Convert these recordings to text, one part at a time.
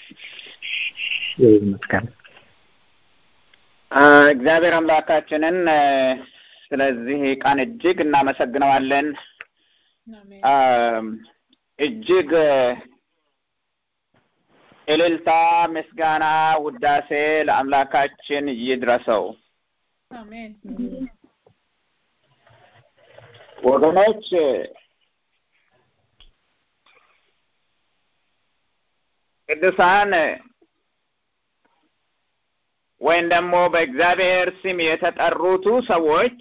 ይመስገን። እግዚአብሔር አምላካችንን ስለዚህ ቀን እጅግ እናመሰግነዋለን። እጅግ እልልታ፣ ምስጋና፣ ውዳሴ ለአምላካችን ይድረሰው። አሜን። ወገኖች ቅዱሳን ወይም ደግሞ በእግዚአብሔር ስም የተጠሩቱ ሰዎች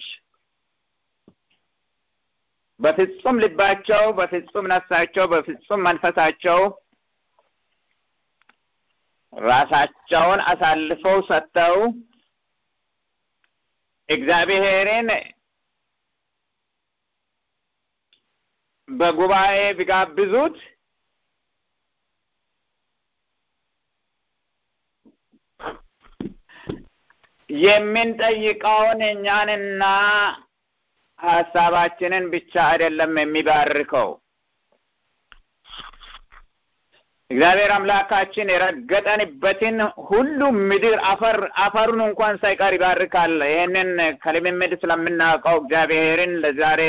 በፍጹም ልባቸው፣ በፍጹም ነፍሳቸው፣ በፍጹም መንፈሳቸው ራሳቸውን አሳልፈው ሰጥተው እግዚአብሔርን በጉባኤ ቢጋብዙት የምንጠይቀውን እኛንና ሀሳባችንን ብቻ አይደለም የሚባርከው። እግዚአብሔር አምላካችን የረገጠንበትን ሁሉ ምድር አፈር አፈሩን እንኳን ሳይቀር ይባርካል። ይህንን ከልምምድ ስለምናውቀው እግዚአብሔርን ለዛሬ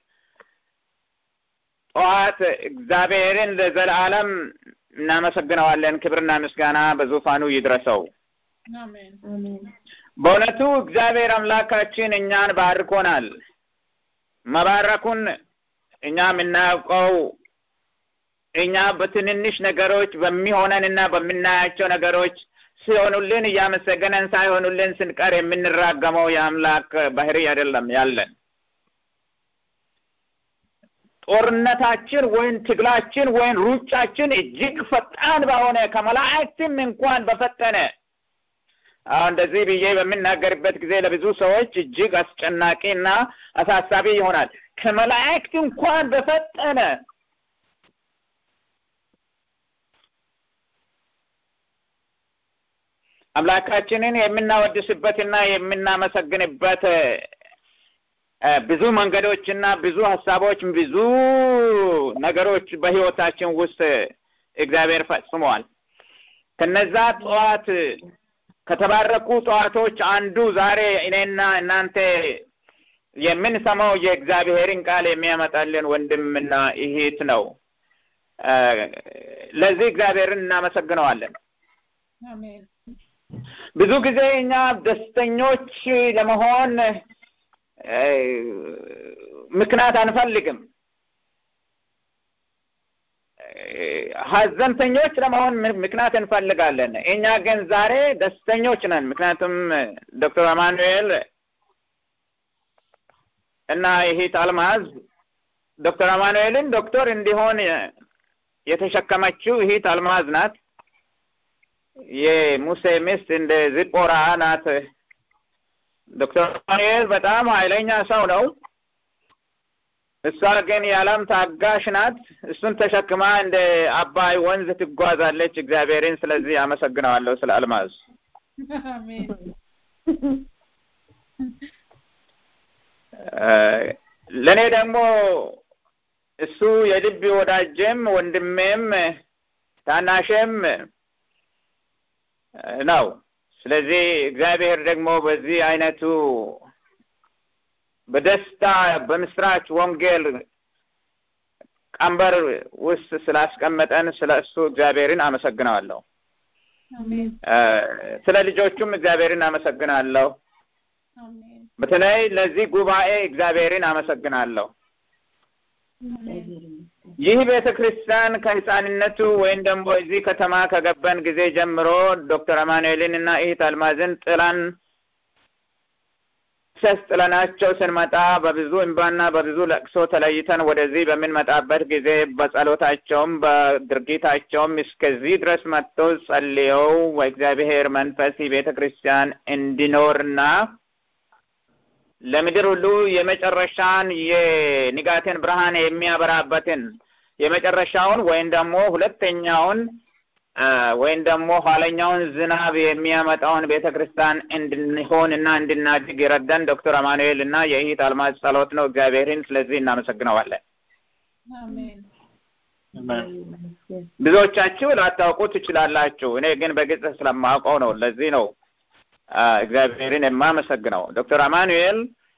ጠዋት እግዚአብሔርን ለዘላለም እናመሰግነዋለን። ክብርና ምስጋና በዙፋኑ ይድረሰው። አሜን። በእውነቱ እግዚአብሔር አምላካችን እኛን ባርኮናል። መባረኩን እኛ የምናውቀው እኛ በትንንሽ ነገሮች በሚሆነንና በምናያቸው ነገሮች ሲሆኑልን እያመሰገነን ሳይሆኑልን ስንቀር የምንራገመው የአምላክ ባህሪ አይደለም ያለን። ጦርነታችን ወይም ትግላችን ወይም ሩጫችን እጅግ ፈጣን በሆነ ከመላእክትም እንኳን በፈጠነ አሁን እንደዚህ ብዬ በምናገርበት ጊዜ ለብዙ ሰዎች እጅግ አስጨናቂ እና አሳሳቢ ይሆናል። ከመላእክት እንኳን በፈጠነ አምላካችንን የምናወድስበትና የምናመሰግንበት ብዙ መንገዶችና ብዙ ሀሳቦች ብዙ ነገሮች በሕይወታችን ውስጥ እግዚአብሔር ፈጽመዋል። ከነዛ ጠዋት ከተባረኩ ጠዋቶች አንዱ ዛሬ እኔና እናንተ የምንሰማው የእግዚአብሔርን ቃል የሚያመጣልን ወንድምና እህት ነው። ለዚህ እግዚአብሔርን እናመሰግነዋለን። አሜን። ብዙ ጊዜ እኛ ደስተኞች ለመሆን ምክንያት አንፈልግም። ሀዘንተኞች ለመሆን ምክንያት እንፈልጋለን። እኛ ግን ዛሬ ደስተኞች ነን። ምክንያቱም ዶክተር አማኑኤል እና ይሄት አልማዝ ዶክተር አማኑኤልን ዶክተር እንዲሆን የተሸከመችው ይሄት አልማዝ ናት። የሙሴ ሚስት እንደ ዝጶራ ናት። ዶክተር አማኑኤል በጣም ኃይለኛ ሰው ነው። እሷ ግን የዓለም ታጋሽ ናት። እሱን ተሸክማ እንደ አባይ ወንዝ ትጓዛለች። እግዚአብሔርን ስለዚህ አመሰግነዋለሁ ስለ አልማዝ። አሜን። ለእኔ ደግሞ እሱ የልብ ወዳጄም ወንድሜም ታናሼም ነው። ስለዚህ እግዚአብሔር ደግሞ በዚህ አይነቱ በደስታ በምስራች ወንጌል ቀንበር ውስጥ ስላስቀመጠን ስለ እሱ እግዚአብሔርን አመሰግነዋለሁ። አሜን። ስለ ልጆቹም እግዚአብሔርን አመሰግናለሁ። አሜን። በተለይ ለዚህ ጉባኤ እግዚአብሔርን አመሰግናለሁ። ይህ ቤተ ክርስቲያን ከህፃንነቱ ወይም ደግሞ እዚህ ከተማ ከገባን ጊዜ ጀምሮ ዶክተር አማኑኤልን እና እህት አልማዝን ጥላን ሰስ ጥለናቸው ስንመጣ በብዙ እንባና በብዙ ለቅሶ ተለይተን ወደዚህ በምንመጣበት ጊዜ በጸሎታቸውም በድርጊታቸውም እስከዚህ ድረስ መጥተው ጸልየው በእግዚአብሔር መንፈስ ቤተ ክርስቲያን እንዲኖርና ለምድር ሁሉ የመጨረሻን የንጋትን ብርሃን የሚያበራበትን የመጨረሻውን ወይም ደግሞ ሁለተኛውን ወይም ደግሞ ኋለኛውን ዝናብ የሚያመጣውን ቤተ ክርስቲያን እንድንሆን እና እንድናድግ የረዳን ዶክተር አማኑኤል እና የእህት አልማዝ ጸሎት ነው። እግዚአብሔርን ስለዚህ እናመሰግነዋለን። አሜን። ብዙዎቻችሁ ላታውቁ ትችላላችሁ። እኔ ግን በግልጽ ስለማውቀው ነው። ለዚህ ነው እግዚአብሔርን የማመሰግነው። ዶክተር አማኑኤል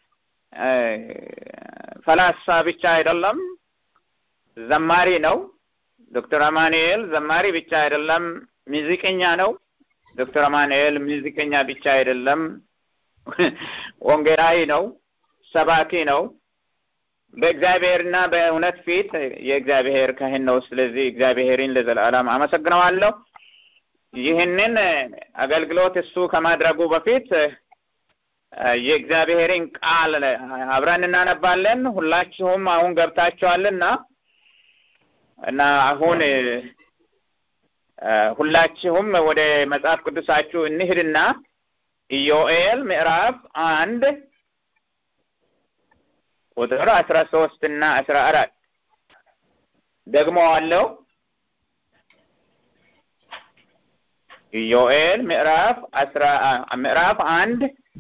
ፈላስፋ ብቻ አይደለም፣ ዘማሪ ነው። ዶክተር አማኑኤል ዘማሪ ብቻ አይደለም፣ ሙዚቀኛ ነው። ዶክተር አማኑኤል ሙዚቀኛ ብቻ አይደለም፣ ወንጌላዊ ነው፣ ሰባኪ ነው። በእግዚአብሔርና በእውነት ፊት የእግዚአብሔር ካህን ነው። ስለዚህ እግዚአብሔርን ለዘላለም አመሰግነዋለሁ። ይህንን አገልግሎት እሱ ከማድረጉ በፊት የእግዚአብሔርን ቃል አብረን እናነባለን። ሁላችሁም አሁን ገብታችኋልና እና አሁን ሁላችሁም ወደ መጽሐፍ ቅዱሳችሁ እንሂድና ኢዮኤል ምዕራፍ አንድ ቁጥር አስራ ሶስት እና አስራ አራት ደግሞ አለው ኢዮኤል ምዕራፍ አስራ ምዕራፍ አንድ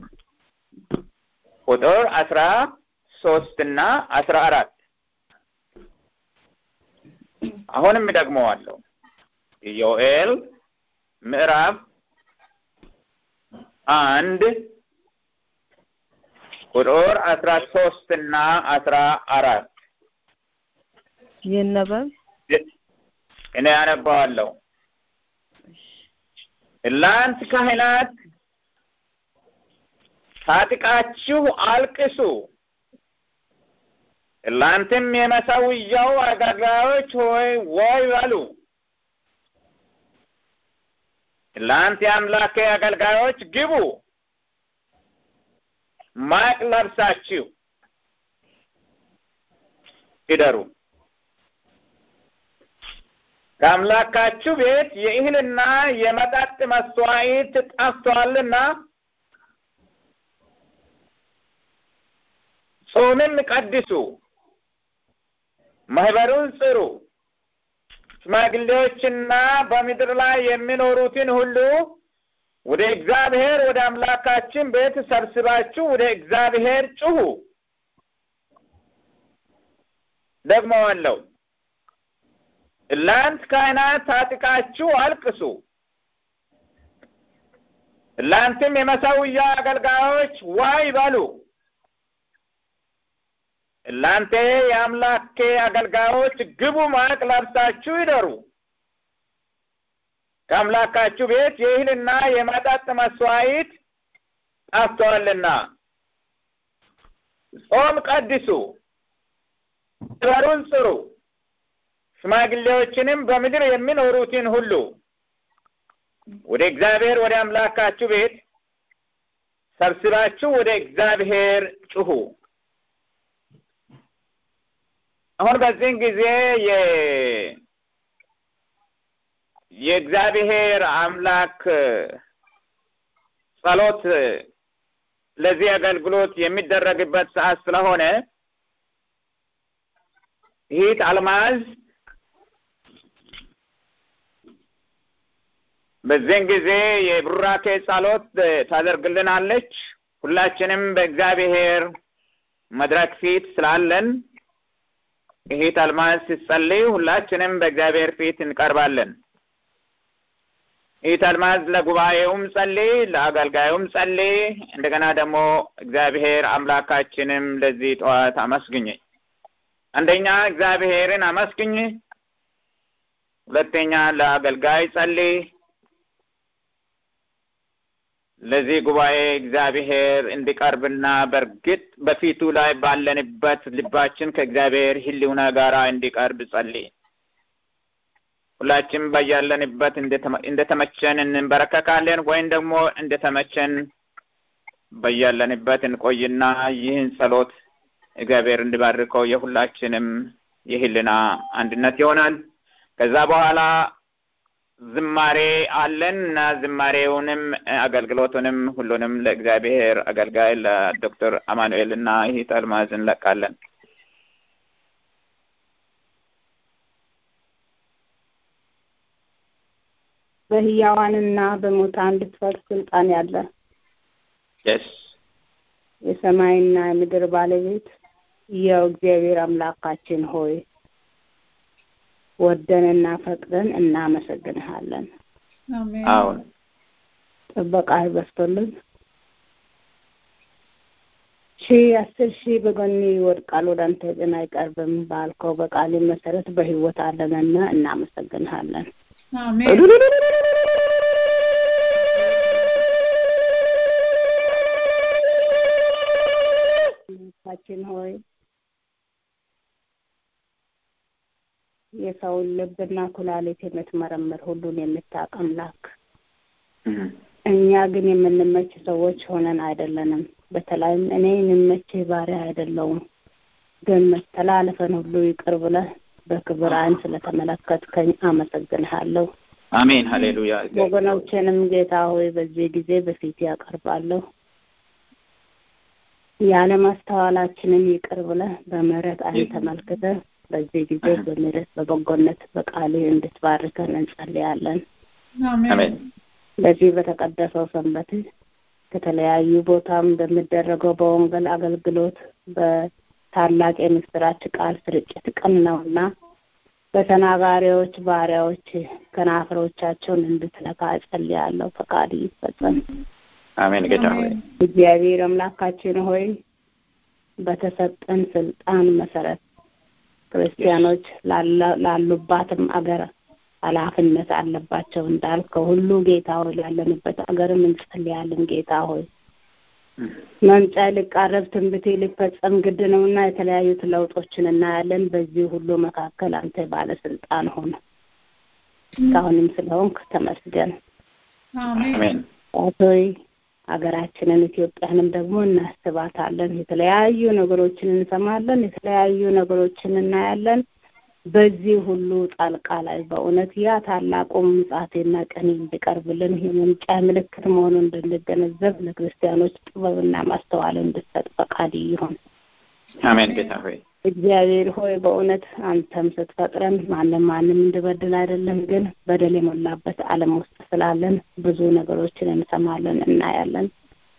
ቁጥር አስራ ሶስት እና አስራ አራት አሁንም ደግመዋለሁ። ኢዮኤል ምዕራፍ አንድ ቁጥር አስራ ሶስት እና አስራ አራት ይነበብ። እኔ ያነባዋለሁ። እናንት ካህናት ታጥቃችሁ አልቅሱ፣ እናንተም የመሠዊያው አገልጋዮች ሆይ ወይ በሉ። እናንተ የአምላኬ አገልጋዮች ግቡ፣ ማቅ ለብሳችሁ ይደሩ። ከአምላካችሁ ቤት የእህልና የመጠጥ መስዋዕት ጠፍቷልና ጾምም ቀድሱ፣ ማህበሩን ጽሩ። ሽማግሌዎችና በምድር ላይ የሚኖሩትን ሁሉ ወደ እግዚአብሔር ወደ አምላካችን ቤት ሰብስባችሁ ወደ እግዚአብሔር ጩሁ። ደግመዋለሁ። እናንት ካህናት ታጥቃችሁ አልቅሱ፣ እናንተም የመሠዊያ አገልጋዮች ዋይ በሉ። እናንተ የአምላኬ አገልጋዮች ግቡ፣ ማቅ ለብሳችሁ ይደሩ። ከአምላካችሁ ቤት የእህልና የመጠጥ መስዋዕት ጠፍቶአልና ጾም ቀድሱ፣ ማህበሩን ጽሩ። ሽማግሌዎችንም በምድር የሚኖሩትን ሁሉ ወደ እግዚአብሔር ወደ አምላካችሁ ቤት ሰብስባችሁ ወደ እግዚአብሔር ጩሁ። አሁን በዚህን ጊዜ የእግዚአብሔር አምላክ ጸሎት ለዚህ አገልግሎት የሚደረግበት ሰዓት ስለሆነ ይህት አልማዝ በዚህን ጊዜ የቡራኬ ጸሎት ታደርግልናለች። ሁላችንም በእግዚአብሔር መድረክ ፊት ስላለን ይሄት አልማዝ ስትጸልይ ሁላችንም በእግዚአብሔር ፊት እንቀርባለን። ይሄት አልማዝ ለጉባኤውም ጸልይ፣ ለአገልጋዩም ጸልይ። እንደገና ደግሞ እግዚአብሔር አምላካችንም ለዚህ ጠዋት አመስግኝ። አንደኛ እግዚአብሔርን አመስግኝ፣ ሁለተኛ ለአገልጋይ ጸልይ። ለዚህ ጉባኤ እግዚአብሔር እንዲቀርብና በእርግጥ በፊቱ ላይ ባለንበት ልባችን ከእግዚአብሔር ሕልውና ጋራ እንዲቀርብ ጸልይ። ሁላችን በያለንበት እንደተመቸን እንበረከካለን ወይም ደግሞ እንደተመቸን በያለንበት እንቆይና ይህን ጸሎት እግዚአብሔር እንዲባርከው የሁላችንም የህልና አንድነት ይሆናል። ከዛ በኋላ ዝማሬ አለን እና ዝማሬውንም አገልግሎቱንም ሁሉንም ለእግዚአብሔር አገልጋይ ለዶክተር አማኑኤል እና ይህ አልማዝ እንለቃለን። በህያዋንና በሙታን ልትፈርድ ስልጣን ያለ የስ የሰማይና የምድር ባለቤት ያው እግዚአብሔር አምላካችን ሆይ ወደንና ፈቅደን እናመሰግንሃለን። አሜን አዎን ጥበቃ በስቶልን ሺህ አስር ሺህ በጎኒ ይወድቃል ወደ አንተ ግን አይቀርብም ባልከው በቃል መሰረት በህይወት አለንና እናመሰግንሃለን። አሜን ጌታችን ሆይ የሰውን ልብና ኩላሊት የምትመረምር ሁሉን የምታውቅ አምላክ እኛ ግን የምንመች ሰዎች ሆነን አይደለንም። በተለይም እኔ የምመችህ ባሪያ አይደለውም፣ ግን መተላለፈን ሁሉ ይቅር ብለህ በክብር ዓይን ስለተመለከትከኝ አመሰግንሃለሁ። አሜን ሀሌሉያ ወገኖቼንም ጌታ ሆይ በዚህ ጊዜ በፊት ያቀርባለሁ። ያለ ማስተዋላችንን ይቅር ብለህ በምህረት ዓይን ተመልክተህ በዚህ ጊዜ በምህረት በበጎነት በቃልህ እንድትባርከን እንጸልያለን። አሜን በዚህ በተቀደሰው ሰንበት ከተለያዩ ቦታም በሚደረገው በወንጌል አገልግሎት በታላቅ የምስራች ቃል ስርጭት ቀን ነውና በተናጋሪዎች ባሪያዎች ከናፍሮቻቸውን እንድትነካ እጸልያለሁ። ፈቃድ ይፈጸም። አሜን ጌታ ሆይ እግዚአብሔር አምላካችን ሆይ በተሰጠን ስልጣን መሰረት ክርስቲያኖች ላለ- ላሉባትም አገር ኃላፊነት አለባቸው እንዳልከው ሁሉ ጌታ ሆይ ላለንበት አገርም እንጸልያለን። ጌታ ሆይ መምጫ ሊቃረብ ትንቢቴ ሊፈጸም ግድ ነውና የተለያዩት ለውጦችን እናያለን። በዚህ ሁሉ መካከል አንተ ባለስልጣን ሆነ እስካሁንም ስለሆንክ ተመስገን። አሜን አሜን ሆይ ሀገራችንን ኢትዮጵያንም ደግሞ እናስባታለን። የተለያዩ ነገሮችን እንሰማለን፣ የተለያዩ ነገሮችን እናያለን። በዚህ ሁሉ ጣልቃ ላይ በእውነት ያ ታላቁ ምጽአቴና ቀኔ እንዲቀርብልን የመምጫ ምልክት መሆኑን እንድንገነዘብ ለክርስቲያኖች ጥበብና ማስተዋል እንድሰጥ ፈቃድ ይሁን። አሜን ጌታ ሆይ እግዚአብሔር ሆይ በእውነት አንተም ስትፈጥረን ማንም ማንም እንድበድል አይደለም፣ ግን በደል የሞላበት ዓለም ውስጥ ስላለን ብዙ ነገሮችን እንሰማለን፣ እናያለን።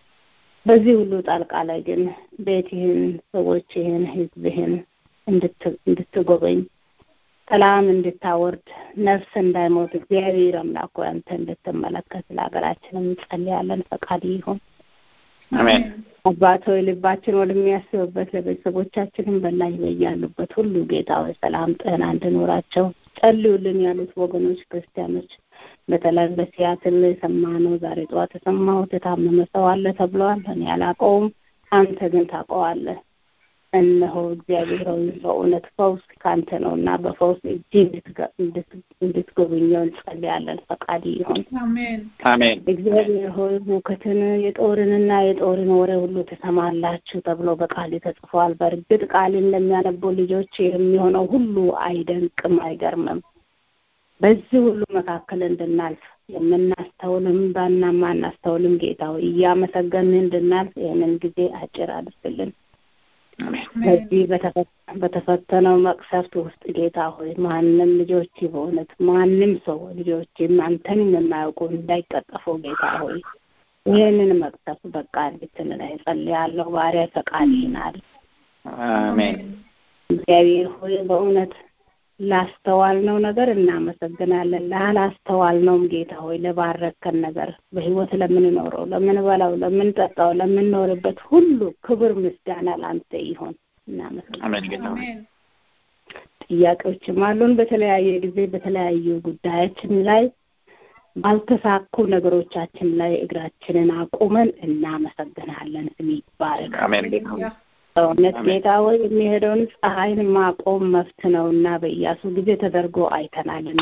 በዚህ ሁሉ ጣልቃ ላይ ግን ቤትህን፣ ሰዎችህን፣ ሕዝብህን እንድት- እንድትጎበኝ ሰላም እንድታወርድ ነፍስ እንዳይሞት እግዚአብሔር አምላክ ሆይ አንተ እንድትመለከት ለሀገራችንም እንጸልያለን። ፈቃድ ይሁን። አሜን አባት ሆይ ልባችን ወደሚያስብበት ለቤተሰቦቻችንም በላይ በያሉበት ሁሉ ጌታ ሆይ ሰላም ጤና እንድኖራቸው ጸልዩልን ያሉት ወገኖች ክርስቲያኖች በተለይ በሲያትል የሰማነው ዛሬ ጠዋት የሰማሁት የታመመ ሰው አለ ተብለዋል። እኔ አላውቀውም፣ አንተ ግን ታውቀዋለህ። እነሆ እግዚአብሔር ሆይ በእውነት ፈውስ ከአንተ ነው እና በፈውስ እጅ እንድትገ- እንድት- እንድትጎበኘው እንጸልያለን። ፈቃድ ይሁን። አሜን አሜን እግዚአብሔር ሆይ ሁከትን የጦርንና የጦርን ወሬ ሁሉ ትሰማላችሁ ተብሎ በቃል ተጽፏል። በእርግጥ ቃልን ለሚያነቡ ልጆች የሚሆነው ሁሉ አይደንቅም፣ አይገርምም። በዚህ ሁሉ መካከል እንድናልፍ የምናስተውልም ባና ማናስተውልም ጌታ ሆይ እያመሰገንን እንድናልፍ ይህንን ጊዜ አጭር አድርግልን። አሜን በዚህ በተፈ- በተፈተነው መቅሰፍት ውስጥ ጌታ ሆይ ማንም ልጆች በእውነት ማንም ሰው ልጆችም አንተንም የማያውቁ እንዳይቀጠፉ ጌታ ሆይ ይህንን መቅሰፍት በቃ እንድትንላ እጸልያለሁ። ባሪያ ፈቃድ ይናል። አሜን እግዚአብሔር ሆይ በእውነት ላስተዋልነው ነገር እናመሰግናለን። ላላስተዋልነውም ጌታ ሆይ ለባረከን ነገር በሕይወት ለምንኖረው፣ ለምንበላው፣ ለምንጠጣው፣ ለምንኖርበት ሁሉ ክብር ምስጋና ለአንተ ይሆን። እናመሰግናለን። አሜን ጌታ ሆይ አሜን ጥያቄዎችም አሉን። በተለያየ ጊዜ በተለያዩ ጉዳያችን ላይ ባልተሳኩ ነገሮቻችን ላይ እግራችንን አቁመን እናመሰግናለን። ስም ይባረክ። አሜን ጌታ ሆይ በእውነት አሜን። ጌታ ሆይ የሚሄደውን ፀሐይን ማቆም መፍት ነውና በኢያሱ ጊዜ ተደርጎ አይተናልና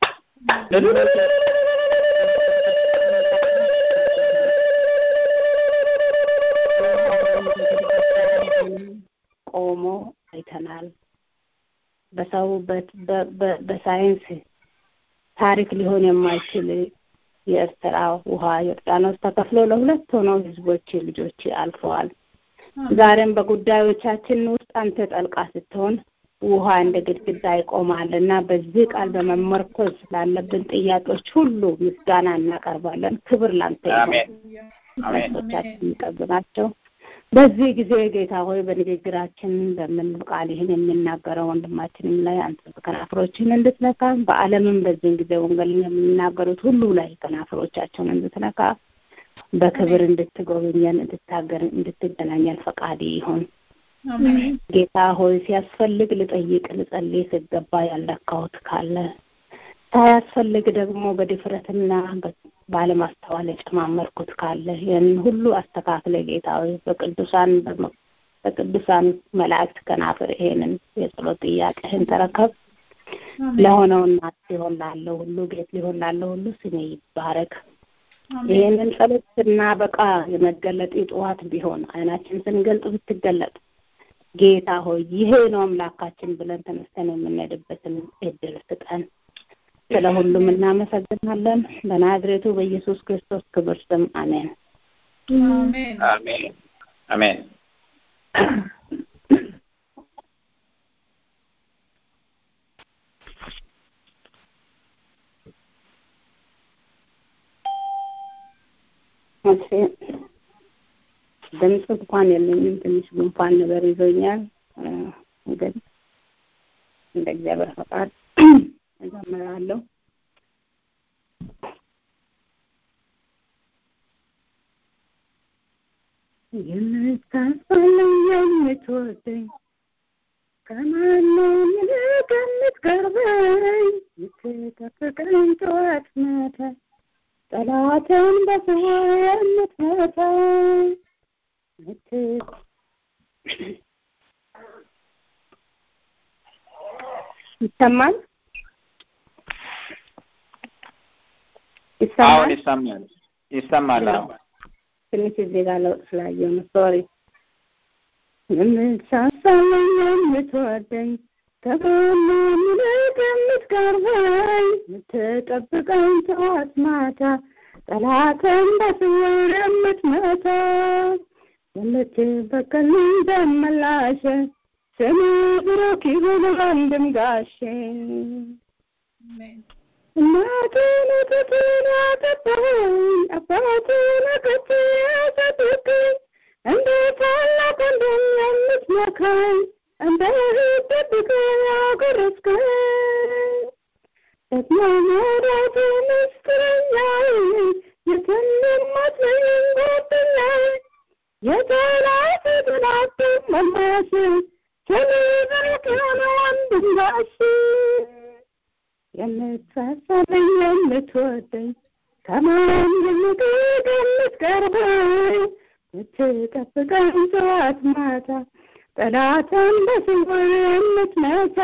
ቆሞ አይተናል። በሰው በ- በ- በ- በሳይንስ ታሪክ ሊሆን የማይችል የኤርትራ ውሃ ዮርዳኖስ ተከፍሎ ለሁለት ሆነው ህዝቦች ልጆች አልፈዋል። ዛሬም በጉዳዮቻችን ውስጥ አንተ ጠልቃ ስትሆን ውሃ እንደ ግድግዳ ይቆማል እና በዚህ ቃል በመመርኮዝ ላለብን ጥያቄዎች ሁሉ ምስጋና እናቀርባለን። ክብር ላንተ ይሁን። አሜን አሜን መልሶቻችን የሚቀርቡ ናቸው። በዚህ ጊዜ ጌታ ሆይ በንግግራችን በምን ቃል ይህን የሚናገረው ወንድማችንም ላይ አንተ ከናፍሮችን እንድትነካ በዓለምም በዚህን ጊዜ ወንጌልን የሚናገሩት ሁሉ ላይ ከናፍሮቻቸውን እንድትነካ በክብር እንድትጎበኘን እንድታገር እንድትገናኘን ፈቃድ ይሁን። አሜን ጌታ ሆይ ሲያስፈልግ ልጠይቅ ልጸልይ ስገባ ያለካሁት ካለ ሳያስፈልግ ደግሞ በድፍረትና ባለማስተዋል የጨማመርኩት ካለ ይህንን ሁሉ አስተካክለ ጌታ ሆይ በቅዱሳን በቅዱሳን መላእክት ከናፍር ይሄንን የጸሎት ጥያቄህን ተረከብ። ለሆነውና ሊሆን ላለው ሁሉ ጌት ሊሆን ላለው ሁሉ ስሜ ይባረክ። ይህንን ጸሎት ስናበቃ የመገለጥ ጠዋት ቢሆን አይናችን ስንገልጥ ብትገለጥ ጌታ ሆይ ይሄ ነው አምላካችን ብለን ተነስተን የምንሄድበትን እድል ስጠን። ስለ ሁሉም እናመሰግናለን። በናዝሬቱ በኢየሱስ ክርስቶስ ክብር ስም አሜን። አሜን አሜን አሜን። እሺ ድምፅ እንኳን የለኝም። ትንሽ ጉንፋን ነገር ይዞኛል። ግን እንደ እግዚአብሔር ፈቃድ እዘምራለሁ። የምታስፈልኝ የምትወደኝ ከማንም ይልቅ የምትቀርበኝ የምትጠብቀኝ ጠዋት ማታ ጠላትን በስውር የምትመታ ይሰማል አሁን ይሰማል ይሰማል ይሰማል። አዎ ትንሽ እዚህ ጋር ለውጥ ስላየሁ ነው። ሶሪ የምትሳሳለኝ የምትወደኝ ከማንም ይልቅ የምትቀርበኝ የምትጠብቀኝ ጠዋት ማታ ጠላትን በስውር የምትመታ የምትበቀልኝ ደመላሽ ስም ብሩክ ይሁን ወንድም ጋሼ አሜን እናቴን ወተቴን ያጠጣኸኝ አባቴን ከብት ያሳደገኝ እንደ ታላቅ ወንድም የምትመካኝ እንደ እህት ጠብቀኝ ያጎረስከኝ ደግሞ መውደድ ምስጢረኛዬ የትም የማትለየኝ ጓደኛዬ የጠላት ጥላት መላሽ ስም ብሩክ ይሁን ወንድም ጋሼ የምትሳሳለኝ የምትወደኝ ከማን ይልቅ የምትቀርበኝ የምትጠብቀኝ ጠዋት ማታ ጠላትን በስውር የምትመታ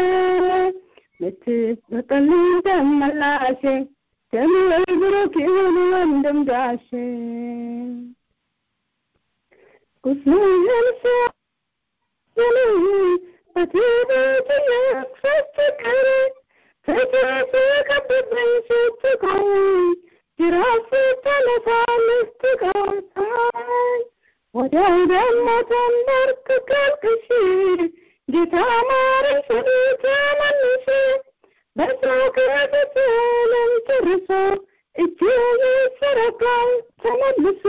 የምትበቀልኝ ደመላሼ ስምህ ብሩክ ይሁን ወንድም ጋሼ ቁስልህን ሲያስለኝ በትዕቢት ስትቀር ፍትህ ከብብኝ ስትቆይ ጅራፍ ስትነሳልህ ስትቆጣኝ ወዲያው ደግሞ ተንበርክከህ ቅሽ ጌታ ማረኝ ስል ተመልሼ በሰው ከፊትህንም ጨርሶ እጅህ ይዘረጋል ተመልሶ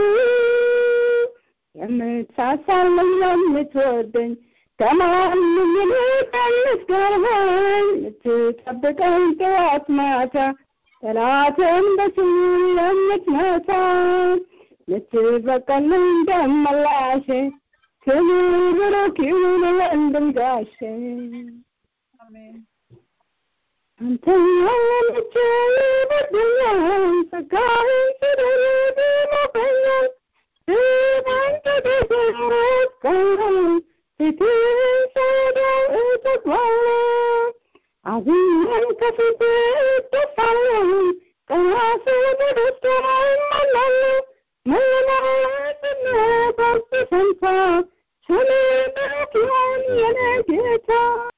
የምትሳሳልኝ የምትወደኝ ከማንም ይልቅ የምትቀርበኝ የምትጠብቀኝ ጠዋት ማታ ጠላትን በስውር የምትመታ የምትበቀልኝ ደመላሼ ስምህ ብሩክ ይሁን ወንድም ጋሼ አሜን አንተ ያለች ይበድኛል ጸጋህን ስደርብ ይሞቀኛል በአንተ ተሰረት ቀን ፊትህን ሳየው እጠግባለሁ አዝኜም ከፊትህ እደፋለሁ ቀና ስል በደስታ እሞላለሁ መለማመጥና ባንተ ፈንታ ስምህ ብሩክ ይሁን የኔ ጌታ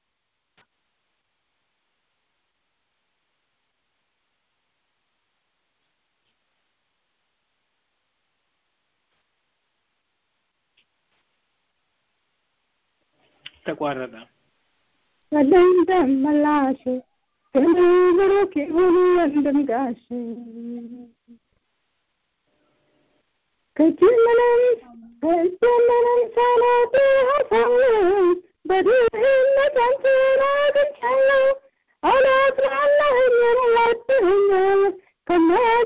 ተቋረጠ። ወለም ደመላሽ ስምህ ብሩክ ይሁን ወንድም ጋሼ ከእጅ ምንም ከእጅ ምንም ሳላጡ ሀሳብ በድህነት አንተን አግኝቻለሁ አላፍራለህም ወድኸኛል ከሞት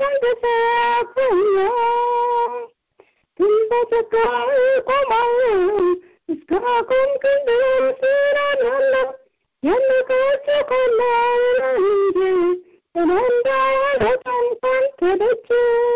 ሰንደሳፈኛል ግን በጸጋህ እቆማለሁ እስከ አቆምከኝ ድረስ እራራለሁ የምቆጨው ካለ እንጂ እኔ እንዳልወጣም ካንተ ደጅ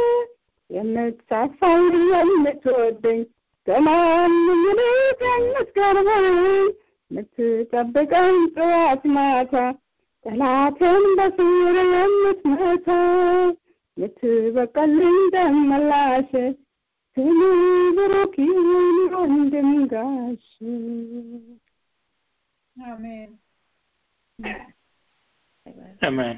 የምትሳሳው የምትወደኝ ከማንም ይልቅ የምትቀርበኝ የምትጠብቀኝ ጠዋት ማታ ጠላትን በስውር የምትመታ የምትበቀልኝ ደመላሽ ስሙ ብሩክ ይሁን ወንድም ጋሽ አሜን አሜን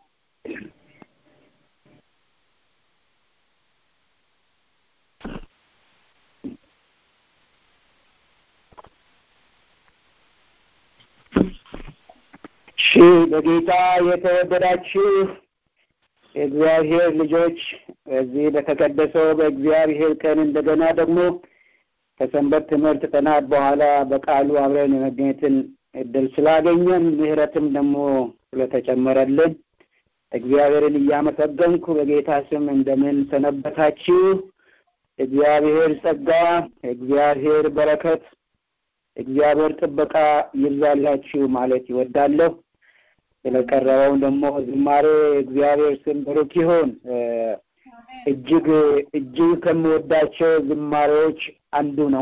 እሺ በጌታ የተወደዳችሁ የእግዚአብሔር ልጆች በዚህ በተቀደሰው በእግዚአብሔር ቀን እንደገና ደግሞ ከሰንበት ትምህርት ቀናት በኋላ በቃሉ አብረን የመገኘትን እድል ስላገኘን ምሕረትም ደግሞ ስለተጨመረልን እግዚአብሔርን እያመሰገንኩ በጌታ ስም እንደምን ሰነበታችሁ? እግዚአብሔር ጸጋ፣ እግዚአብሔር በረከት፣ እግዚአብሔር ጥበቃ ይብዛላችሁ ማለት ይወዳለሁ። ስለቀረበው ደግሞ ዝማሬ እግዚአብሔር ስም ብሩክ ይሁን። እጅግ እጅግ ከምወዳቸው ዝማሬዎች አንዱ ነው።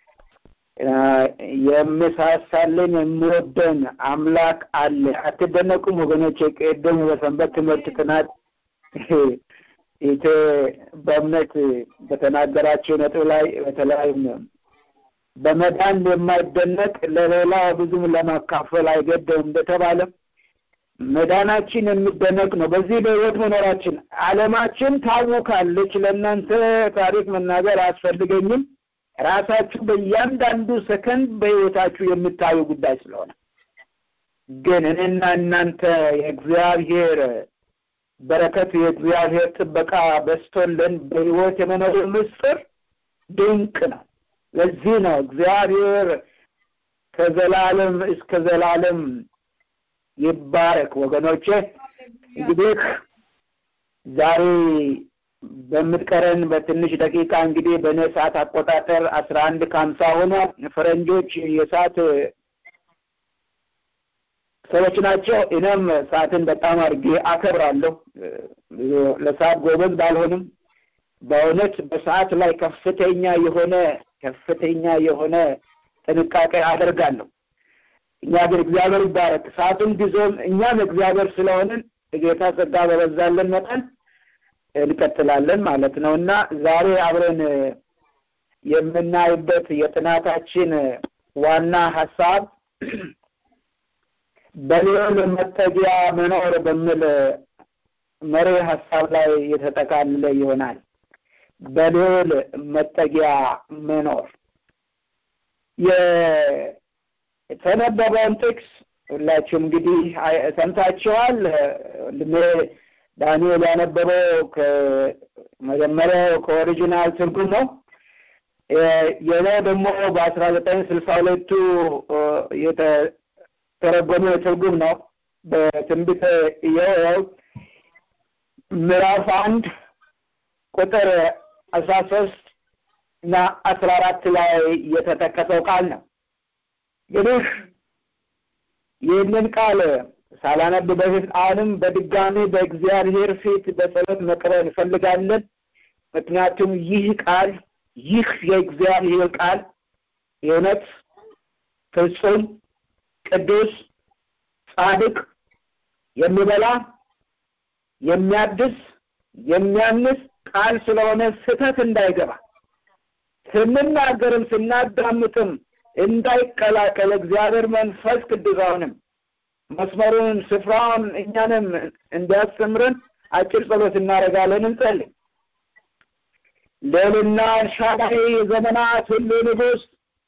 የምሳሳልን የምወደን አምላክ አለ። አትደነቁም ወገኖች? ቅድም በሰንበት ትምህርት ጥናት ኢቴ በእምነት በተናገራቸው ነጥብ ላይ በተለያዩም በመዳን የማይደነቅ ለሌላ ብዙም ለማካፈል አይገደውም እንደተባለ መዳናችን የሚደነቅ ነው። በዚህ በሕይወት መኖራችን ዓለማችን ታውካለች። ለእናንተ ታሪክ መናገር አያስፈልገኝም። ራሳችሁ በእያንዳንዱ ሰከንድ በሕይወታችሁ የምታዩ ጉዳይ ስለሆነ ግን እኔና እናንተ የእግዚአብሔር በረከት የእግዚአብሔር ጥበቃ በስቶልን በሕይወት የመኖር ምስጢር ድንቅ ነው። ለዚህ ነው እግዚአብሔር ከዘላለም እስከ ዘላለም ይባረክ። ወገኖቼ እንግዲህ ዛሬ በምትቀረን በትንሽ ደቂቃ እንግዲህ በእኔ ሰዓት አቆጣጠር አስራ አንድ ከሀምሳ ሆነ ፈረንጆች የሰዓት ሰዎች ናቸው። እኔም ሰዓትን በጣም አድርጌ አከብራለሁ። ለሰዓት ጎበዝ ባልሆንም በእውነት በሰዓት ላይ ከፍተኛ የሆነ ከፍተኛ የሆነ ጥንቃቄ አደርጋለሁ። እኛ ግን እግዚአብሔር ይባረክ ሰዓቱም ጊዜውም እኛም እግዚአብሔር ስለሆንን ጌታ ጸጋ በበዛለን መጠን እንቀጥላለን ማለት ነው እና ዛሬ አብረን የምናይበት የጥናታችን ዋና ሀሳብ በልዑል መጠጊያ መኖር በሚል መሪ ሀሳብ ላይ የተጠቃለለ ይሆናል። በልዑል መጠጊያ መኖር የተነበበውን ጥቅስ ሁላችሁም እንግዲህ ሰምታችኋል። ወንድሜ ዳንኤል ያነበበው ከመጀመሪያው ከኦሪጂናል ትርጉም ነው። የኔ ደግሞ በአስራ ዘጠኝ ስልሳ ሁለቱ የተረጎመ ትርጉም ነው። በትንቢተ ኢዮኤል ምዕራፍ አንድ ቁጥር አስራ ሶስት እና አስራ አራት ላይ የተጠቀሰው ቃል ነው። እንግዲህ ይህንን ቃል ሳላነብ በፊት አሁንም በድጋሚ በእግዚአብሔር ፊት በጸሎት መቅረብ እንፈልጋለን። ምክንያቱም ይህ ቃል ይህ የእግዚአብሔር ቃል የእውነት ፍጹም፣ ቅዱስ፣ ጻድቅ፣ የሚበላ የሚያድስ፣ የሚያንስ ቃል ስለሆነ ስህተት እንዳይገባ ስንናገርም ስናዳምጥም እንዳይቀላቀል እግዚአብሔር መንፈስ ቅዱስ አሁንም መስመሩን ስፍራውን እኛንም እንዲያስተምረን አጭር ጸሎት እናደርጋለን። እንጸልይ። ልዕልና ኤልሻዳይ የዘመናት ሁሉ ንጉሥ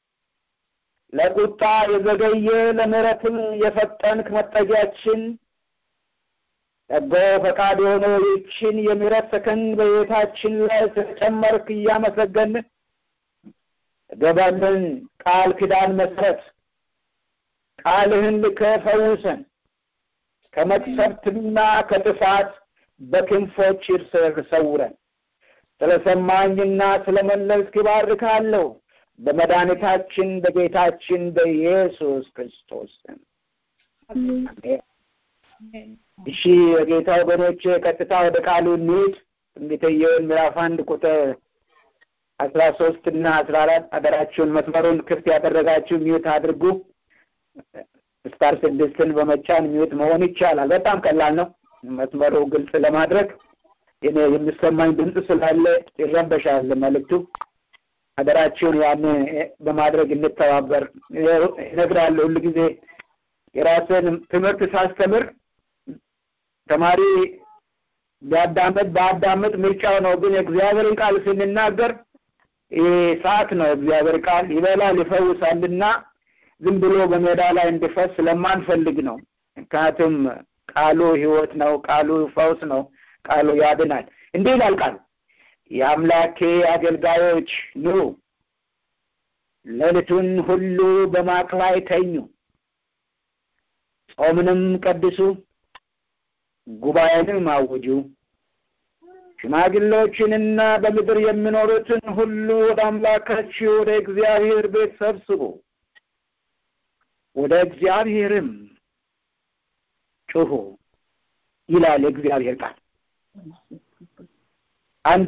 ለቁጣ የዘገየ ለምሕረትም የፈጠንክ መጠጊያችን ጸጋው ፈቃድ የሆነ ይችን የምሕረት ሰከንድ በሕይወታችን ላይ ስለጨመርክ እያመሰገን ገባልን ቃል ኪዳን መሰረት ቃልህን ልከህ ፈውሰን ከመቅሰፍትና ከጥፋት በክንፎች ስር ሰውረን ስለሰማኝና ስለመለስክ ይባርካለሁ በመድኃኒታችን በጌታችን በኢየሱስ ክርስቶስ ስም። እሺ የጌታ ወገኖች ቀጥታ ወደ ቃሉ እንሂድ። ትንቢተ ኢዮብ ምዕራፍ አንድ ቁጥር አስራ ሶስት እና አስራ አራት ሀገራችሁን መስመሩን ክፍት ያደረጋችሁ ሚዩት አድርጉ። ስታር ስድስትን በመጫን ሚዩት መሆን ይቻላል። በጣም ቀላል ነው። መስመሩ ግልጽ ለማድረግ እኔ የሚሰማኝ ድምፅ ስላለ ይረበሻል መልእክቱ። ሀገራችሁን ያን በማድረግ እንተባበር። እነግራለሁ ሁሉ ጊዜ የራስን ትምህርት ሳስተምር ተማሪ ቢያዳምጥ በአዳምጥ ምርጫው ነው። ግን የእግዚአብሔርን ቃል ስንናገር ሰዓት ነው። እግዚአብሔር ቃል ይበላል ይፈውሳልና ዝም ብሎ በሜዳ ላይ እንዲፈስ ስለማንፈልግ ነው። ምክንያቱም ቃሉ ሕይወት ነው። ቃሉ ፈውስ ነው። ቃሉ ያድናል። እንዲህ ይላል ቃሉ የአምላኬ አገልጋዮች ኑ፣ ሌሊቱን ሁሉ በማቅ ላይ ተኙ፣ ጾምንም ቀድሱ፣ ጉባኤንም አውጁ። ሽማግሌዎችንና በምድር የሚኖሩትን ሁሉ ወደ አምላካችሁ ወደ እግዚአብሔር ቤት ሰብስቡ፣ ወደ እግዚአብሔርም ጩሁ ይላል የእግዚአብሔር ቃል። አንድ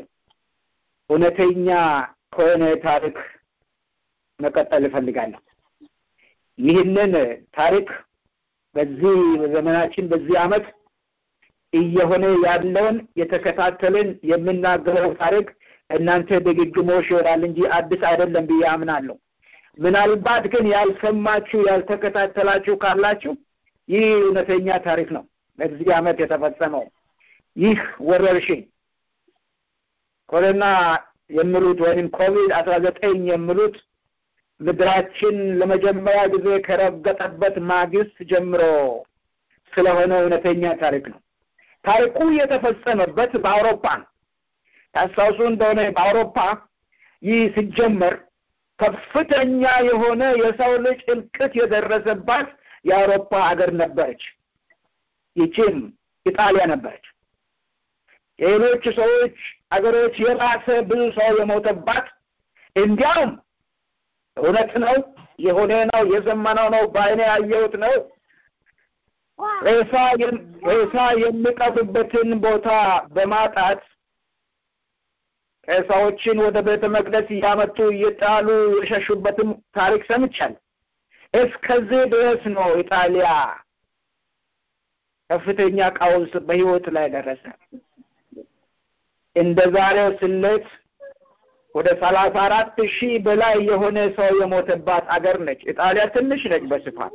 እውነተኛ ከሆነ ታሪክ መቀጠል እፈልጋለሁ። ይህንን ታሪክ በዚህ በዘመናችን በዚህ ዓመት እየሆነ ያለውን የተከታተልን የምናገረው ታሪክ እናንተ ድግግሞሽ ይሆናል እንጂ አዲስ አይደለም ብዬ አምናለሁ። ምናልባት ግን ያልሰማችሁ ያልተከታተላችሁ ካላችሁ ይህ እውነተኛ ታሪክ ነው። በዚህ ዓመት የተፈጸመው ይህ ወረርሽኝ ኮሮና የሚሉት ወይም ኮቪድ አስራ ዘጠኝ የሚሉት ምድራችን ለመጀመሪያ ጊዜ ከረገጠበት ማግስት ጀምሮ ስለሆነ እውነተኛ ታሪክ ነው። ታሪኩ የተፈጸመበት በአውሮፓ ነው። ታስታውሱ እንደሆነ በአውሮፓ ይህ ሲጀመር ከፍተኛ የሆነ የሰው ልጅ እልቅት የደረሰባት የአውሮፓ ሀገር ነበረች። ይቺም ኢጣሊያ ነበረች። የሌሎች ሰዎች አገሮች የባሰ ብዙ ሰው የሞተባት እንዲያውም እውነት ነው የሆነ ነው የዘመነው ነው በአይኔ ያየሁት ነው ሬሳ ሬሳ የሚቀብበትን ቦታ በማጣት ሬሳዎችን ወደ ቤተ መቅደስ እያመጡ እየጣሉ የሸሹበትም ታሪክ ሰምቻለሁ። እስከዚህ ድረስ ነው ኢጣሊያ ከፍተኛ ቀውስ በህይወት ላይ ደረሰ። እንደ ዛሬው ስሌት ወደ ሰላሳ አራት ሺህ በላይ የሆነ ሰው የሞተባት አገር ነች። ኢጣሊያ ትንሽ ነች በስፋት።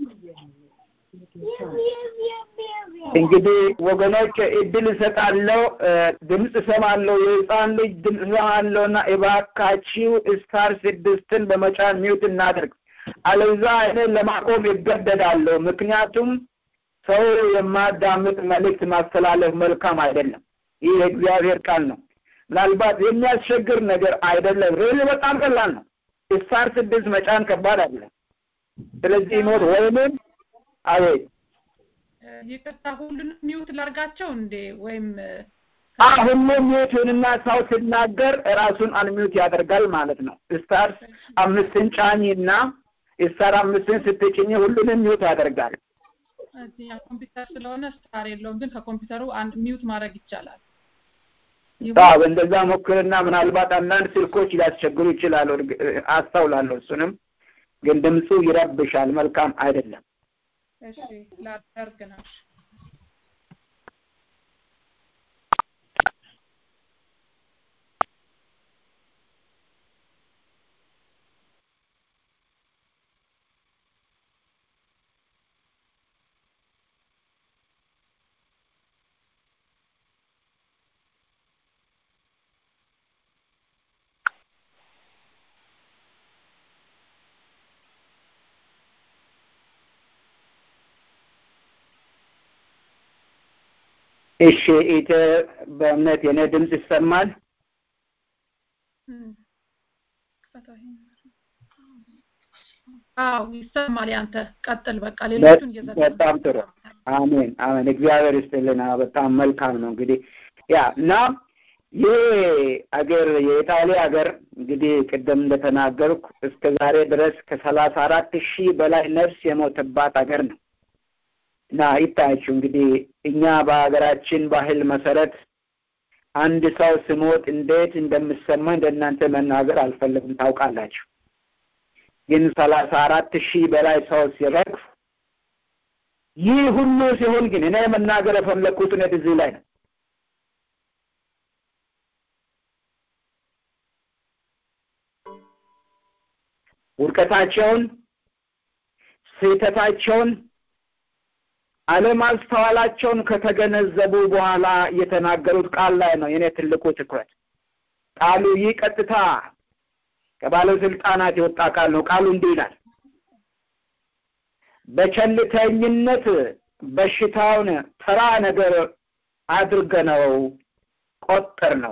እንግዲህ ወገኖች እድል እሰጣለሁ፣ ድምፅ እሰማለሁ፣ የህፃን ልጅ ድምፅ እሰማለሁ እና እባካችሁ ስታር ስድስትን በመጫን ሚውት እናድርግ። አለዛ እኔን ለማቆም ይገደዳለሁ። ምክንያቱም ሰው የማዳምጥ መልእክት ማስተላለፍ መልካም አይደለም። ይህ የእግዚአብሔር ቃል ነው። ምናልባት የሚያስቸግር ነገር አይደለም። ሬል በጣም ቀላል ነው። ስታር ስድስት መጫን ከባድ አይደለም። ስለዚህ ኖት ወይንም አቤት ይቅርታ ሁሉንም ሚውት ላርጋቸው እንዴ ወይም ሁሉም ሚውቱንና ሰው ሲናገር ራሱን አንሚውት ያደርጋል ማለት ነው። ስታር አምስትን ጫኝና ስታር አምስትን ስትጭኝ ሁሉንም ሚውት ያደርጋል። እዚህ ኮምፒውተር ስለሆነ ስታር የለውም፣ ግን ከኮምፒውተሩ አንድ ሚውት ማድረግ ይቻላል። አዎ እንደዛ ሞክርና ምናልባት አንዳንድ ስልኮች ሊያስቸግሩ ይችላሉ። አስተውላለሁ። እሱንም ግን ድምፁ ይረብሻል። መልካም አይደለም። እሺ ላደርግ ነው። እሺ ኢተ በእምነት የኔ ድምፅ ይሰማል? አዎ ይሰማል። ያንተ ቀጥል። በቃ ሌሎቹን እየዘጋ በጣም ጥሩ። አሜን አሜን። እግዚአብሔር ይስጥልን። በጣም መልካም ነው። እንግዲህ ያ እና ይህ አገር የኢጣሊያ ሀገር እንግዲህ ቅድም እንደተናገርኩ እስከ ዛሬ ድረስ ከሰላሳ አራት ሺህ በላይ ነፍስ የሞተባት ሀገር ነው እና ይታያችሁ እንግዲህ እኛ በሀገራችን ባህል መሰረት አንድ ሰው ስሞት እንዴት እንደምሰማ እንደናንተ መናገር አልፈለግም። ታውቃላችሁ። ግን ሰላሳ አራት ሺህ በላይ ሰው ሲረግፍ ይህ ሁሉ ሲሆን ግን እኔ መናገር የፈለግኩት እውነት እዚህ ላይ ነው። ውድቀታቸውን፣ ስህተታቸውን፣ አለማስተዋላቸውን ከተገነዘቡ በኋላ የተናገሩት ቃል ላይ ነው የኔ ትልቁ ትኩረት። ቃሉ ይህ ቀጥታ ከባለስልጣናት የወጣ ቃል ነው። ቃሉ እንዲህ ይላል፣ በቸልተኝነት በሽታውን ተራ ነገር አድርገነው ቆጠር ነው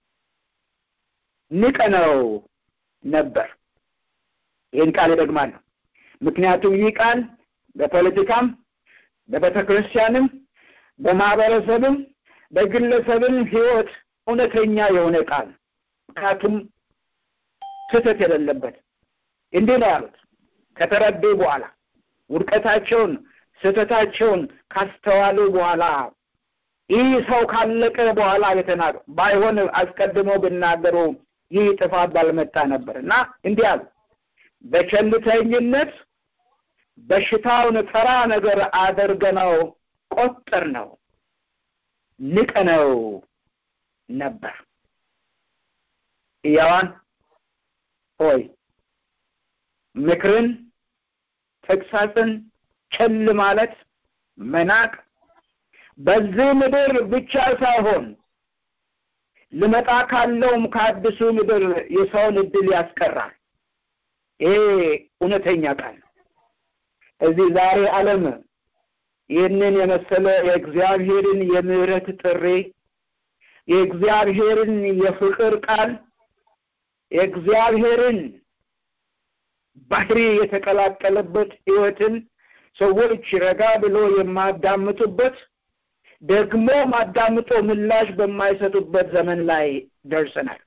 ንቀነው ነበር። ይህን ቃል እደግማለሁ። ምክንያቱም ይህ ቃል በፖለቲካም በቤተ ክርስቲያንም በማህበረሰብም በግለሰብም ሕይወት እውነተኛ የሆነ ቃል ምክንያቱም ስህተት የሌለበት እንዲህ ነው ያሉት። ከተረዱ በኋላ ውድቀታቸውን ስህተታቸውን ካስተዋሉ በኋላ ይህ ሰው ካለቀ በኋላ የተናገሩ ባይሆን አስቀድሞ ብናገሩ ይህ ጥፋት ባልመጣ ነበር እና እንዲህ አሉ። በቸልተኝነት በሽታውን ተራ ነገር አድርገነው ቆጠር ነው ንቀነው ነበር። ሕያዋን ሆይ ምክርን፣ ተግሳጽን ቸል ማለት መናቅ በዚህ ምድር ብቻ ሳይሆን ልመጣ ካለውም ከአዲሱ ምድር የሰውን እድል ያስቀራል። ይሄ እውነተኛ ቃል ነው። እዚህ ዛሬ ዓለም ይህንን የመሰለ የእግዚአብሔርን የምህረት ጥሪ የእግዚአብሔርን የፍቅር ቃል የእግዚአብሔርን ባህሪ የተቀላቀለበት ሕይወትን ሰዎች ረጋ ብሎ የማዳምጡበት ደግሞ ማዳምጦ ምላሽ በማይሰጡበት ዘመን ላይ ደርሰናል።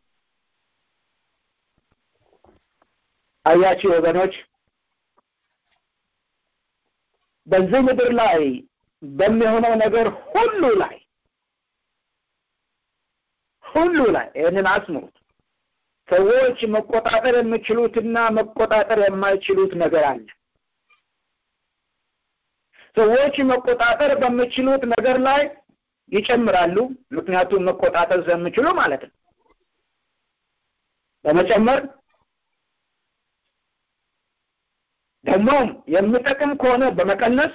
አያችሁ ወገኖች፣ በዚህ ምድር ላይ በሚሆነው ነገር ሁሉ ላይ ሁሉ ላይ ይህንን አስምሩት። ሰዎች መቆጣጠር የሚችሉትና መቆጣጠር የማይችሉት ነገር አለ። ሰዎች መቆጣጠር በሚችሉት ነገር ላይ ይጨምራሉ። ምክንያቱም መቆጣጠር ስለሚችሉ ማለት ነው። በመጨመር ደግሞም የሚጠቅም ከሆነ በመቀነስ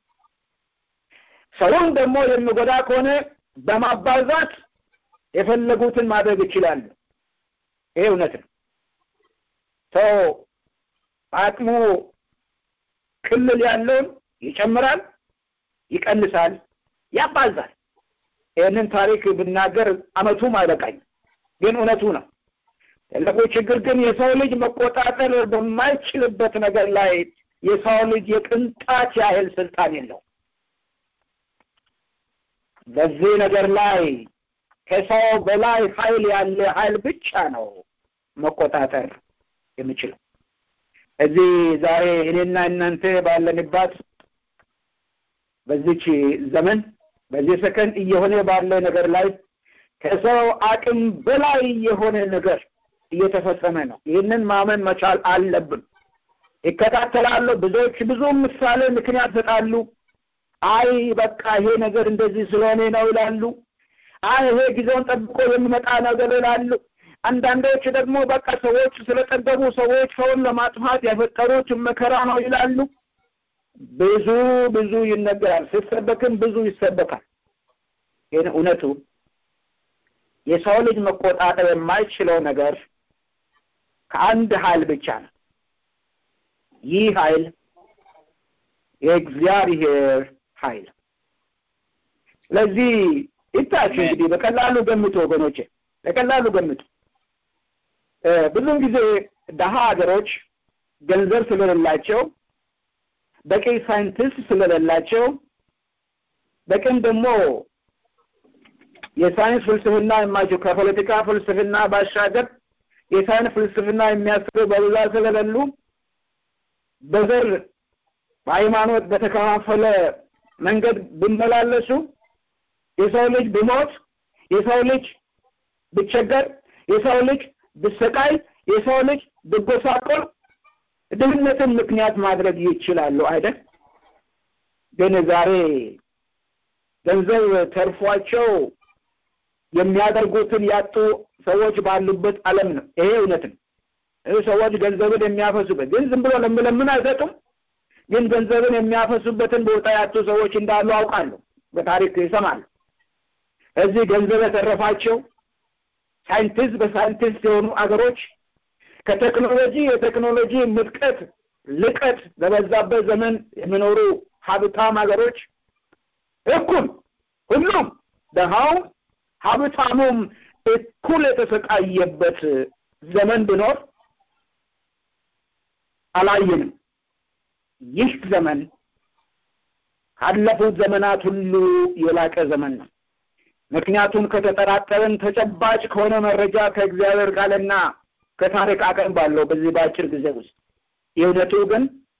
ሰውን ደግሞ የሚጎዳ ከሆነ በማባዛት የፈለጉትን ማድረግ ይችላሉ። ይሄ እውነት ነው። ሰው አቅሙ ክልል ያለውን ይጨምራል፣ ይቀንሳል፣ ያባዛል። ይህንን ታሪክ ብናገር አመቱም አይበቃኝ፣ ግን እውነቱ ነው። ትልቁ ችግር ግን የሰው ልጅ መቆጣጠር በማይችልበት ነገር ላይ የሰው ልጅ የቅንጣት ያህል ስልጣን የለው። በዚህ ነገር ላይ ከሰው በላይ ኃይል ያለ ኃይል ብቻ ነው መቆጣጠር የሚችለው። እዚህ ዛሬ እኔና እናንተ ባለንባት በዚች ዘመን በዚህ ሰከንድ እየሆነ ባለ ነገር ላይ ከሰው አቅም በላይ የሆነ ነገር እየተፈጸመ ነው። ይህንን ማመን መቻል አለብን። ይከታተላሉ። ብዙዎች ብዙ ምሳሌ ምክንያት ይሰጣሉ። አይ በቃ ይሄ ነገር እንደዚህ ስለሆነ ነው ይላሉ። አይ ይሄ ጊዜውን ጠብቆ የሚመጣ ነገር ይላሉ። አንዳንዶች ደግሞ በቃ ሰዎች ስለጠገቡ ሰዎች ሰውን ለማጥፋት የፈጠሩት መከራ ነው ይላሉ። ብዙ ብዙ ይነገራል። ሲሰበክም ብዙ ይሰበካል። ግን እውነቱ የሰው ልጅ መቆጣጠር የማይችለው ነገር ከአንድ ኃይል ብቻ ነው። ይህ ኃይል የእግዚአብሔር ኃይል። ስለዚህ ይታችሁ እንግዲህ በቀላሉ ገምቱ ወገኖቼ፣ በቀላሉ ገምቱ። ብዙውን ጊዜ ደሀ ሀገሮች ገንዘብ ስለሌላቸው በቂ ሳይንቲስት ስለሌላቸው በቅን ደግሞ የሳይንስ ፍልስፍና የማይችሉ ከፖለቲካ ፍልስፍና ባሻገር የሳይንስ ፍልስፍና የሚያስቡ በብዛት ስለሌሉ በዘር በሃይማኖት በተከፋፈለ መንገድ ቢመላለሱ የሰው ልጅ ቢሞት፣ የሰው ልጅ ቢቸገር፣ የሰው ልጅ ቢሰቃይ፣ የሰው ልጅ ቢጎሳቆል ድህነትን ምክንያት ማድረግ ይችላሉ አይደል? ግን ዛሬ ገንዘብ ተርፏቸው የሚያደርጉትን ያጡ ሰዎች ባሉበት ዓለም ነው። ይሄ እውነት ነው። ይህ ሰዎች ገንዘብን የሚያፈሱበት ግን ዝም ብሎ ለምለምን አይሰጡም። ግን ገንዘብን የሚያፈሱበትን ቦታ ያጡ ሰዎች እንዳሉ አውቃለሁ፣ በታሪክ ይሰማሉ። እዚህ ገንዘብ የተረፋቸው ሳይንቲስት በሳይንቲስት የሆኑ አገሮች ከቴክኖሎጂ የቴክኖሎጂ ምጥቀት ልቀት በበዛበት ዘመን የሚኖሩ ሀብታም ሀገሮች እኩል ሁሉም ደሃውም ሀብታሙም እኩል የተሰቃየበት ዘመን ቢኖር አላየንም። ይህ ዘመን ካለፉት ዘመናት ሁሉ የላቀ ዘመን ነው። ምክንያቱም ከተጠራጠርን ተጨባጭ ከሆነ መረጃ ከእግዚአብሔር ቃልና ከታሪክ አቅም ባለው በዚህ በአጭር ጊዜ ውስጥ የእውነቱ ግን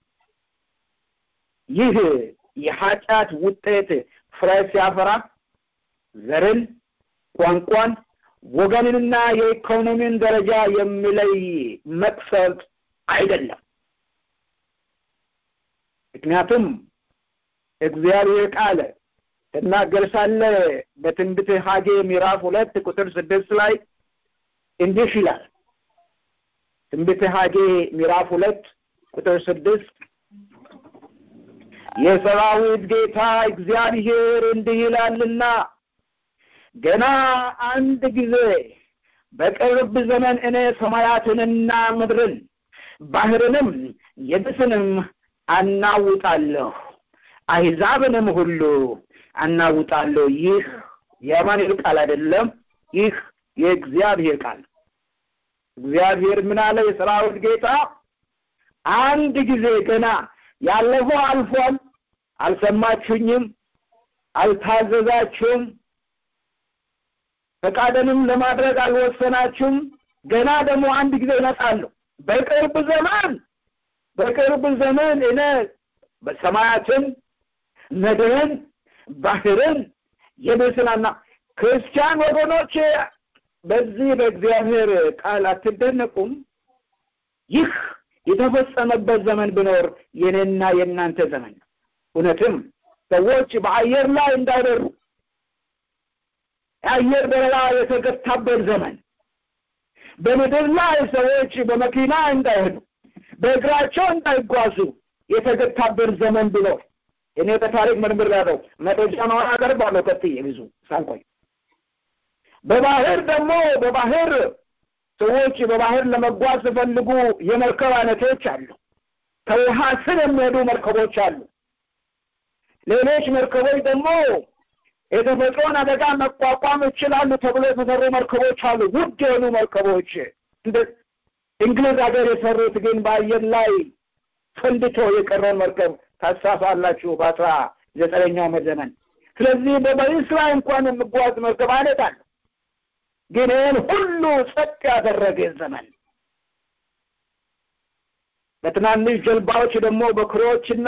ይህ የኃጢአት ውጤት ፍሬ ሲያፈራ ዘርን፣ ቋንቋን፣ ወገንንና የኢኮኖሚን ደረጃ የሚለይ መቅሰፍት አይደለም። ምክንያቱም እግዚአብሔር ቃል ትናገር ሳለ በትንቢተ ሐጌ ምዕራፍ ሁለት ቁጥር ስድስት ላይ እንዲህ ይላል። ትንቢተ ሐጌ ምዕራፍ ሁለት ቁጥር ስድስት የሰራዊት ጌታ እግዚአብሔር እንዲህ ይላልና ገና አንድ ጊዜ በቅርብ ዘመን እኔ ሰማያትንና ምድርን ባህርንም የብስንም አናውጣለሁ፣ አሕዛብንም ሁሉ አናውጣለሁ። ይህ የአማኑኤል ቃል አይደለም፣ ይህ የእግዚአብሔር ቃል። እግዚአብሔር ምን አለ? የሰራዊት ጌታ አንድ ጊዜ ገና ያለፈው አልፏል፣ አልሰማችሁኝም፣ አልታዘዛችሁም፣ ፈቃደንም ለማድረግ አልወሰናችሁም። ገና ደግሞ አንድ ጊዜ ይመጣለሁ። በቅርብ ዘመን በቅርብ ዘመን እኔ በሰማያትን ምድርን ባህርን የብስናና ክርስቲያን ወገኖች በዚህ በእግዚአብሔር ቃል አትደነቁም? ይህ የተፈጸመበት ዘመን ቢኖር የኔና የእናንተ ዘመን ነው። እውነትም ሰዎች በአየር ላይ እንዳይበሩ የአየር በረራ የተገታበት ዘመን፣ በምድር ላይ ሰዎች በመኪና እንዳይሄዱ በእግራቸው እንዳይጓዙ የተገታበት ዘመን ቢኖር እኔ በታሪክ ምርምር ያለው መረጃ ነው አቀርባለሁ። ቀጥዬ ብዙ ሳልቆይ በባህር ደግሞ በባህር ሰዎች በባህር ለመጓዝ ሲፈልጉ የመርከብ አይነቶች አሉ። ከውሃ ስር የሚሄዱ መርከቦች አሉ። ሌሎች መርከቦች ደግሞ የተፈጥሮን አደጋ መቋቋም ይችላሉ ተብሎ የተሰሩ መርከቦች አሉ። ውድ የሆኑ መርከቦች እንደ እንግሊዝ ሀገር የሰሩት ግን በአየር ላይ ፈንድቶ የቀረውን መርከብ ታሳፋላችሁ በአስራ ዘጠነኛው ዘመን። ስለዚህ በበይስ ላይ እንኳን የሚጓዝ መርከብ አይነት አለ። ግን ይህን ሁሉ ጸጥ ያደረገ ዘመን በትናንሽ ጀልባዎች ደግሞ በክሮችና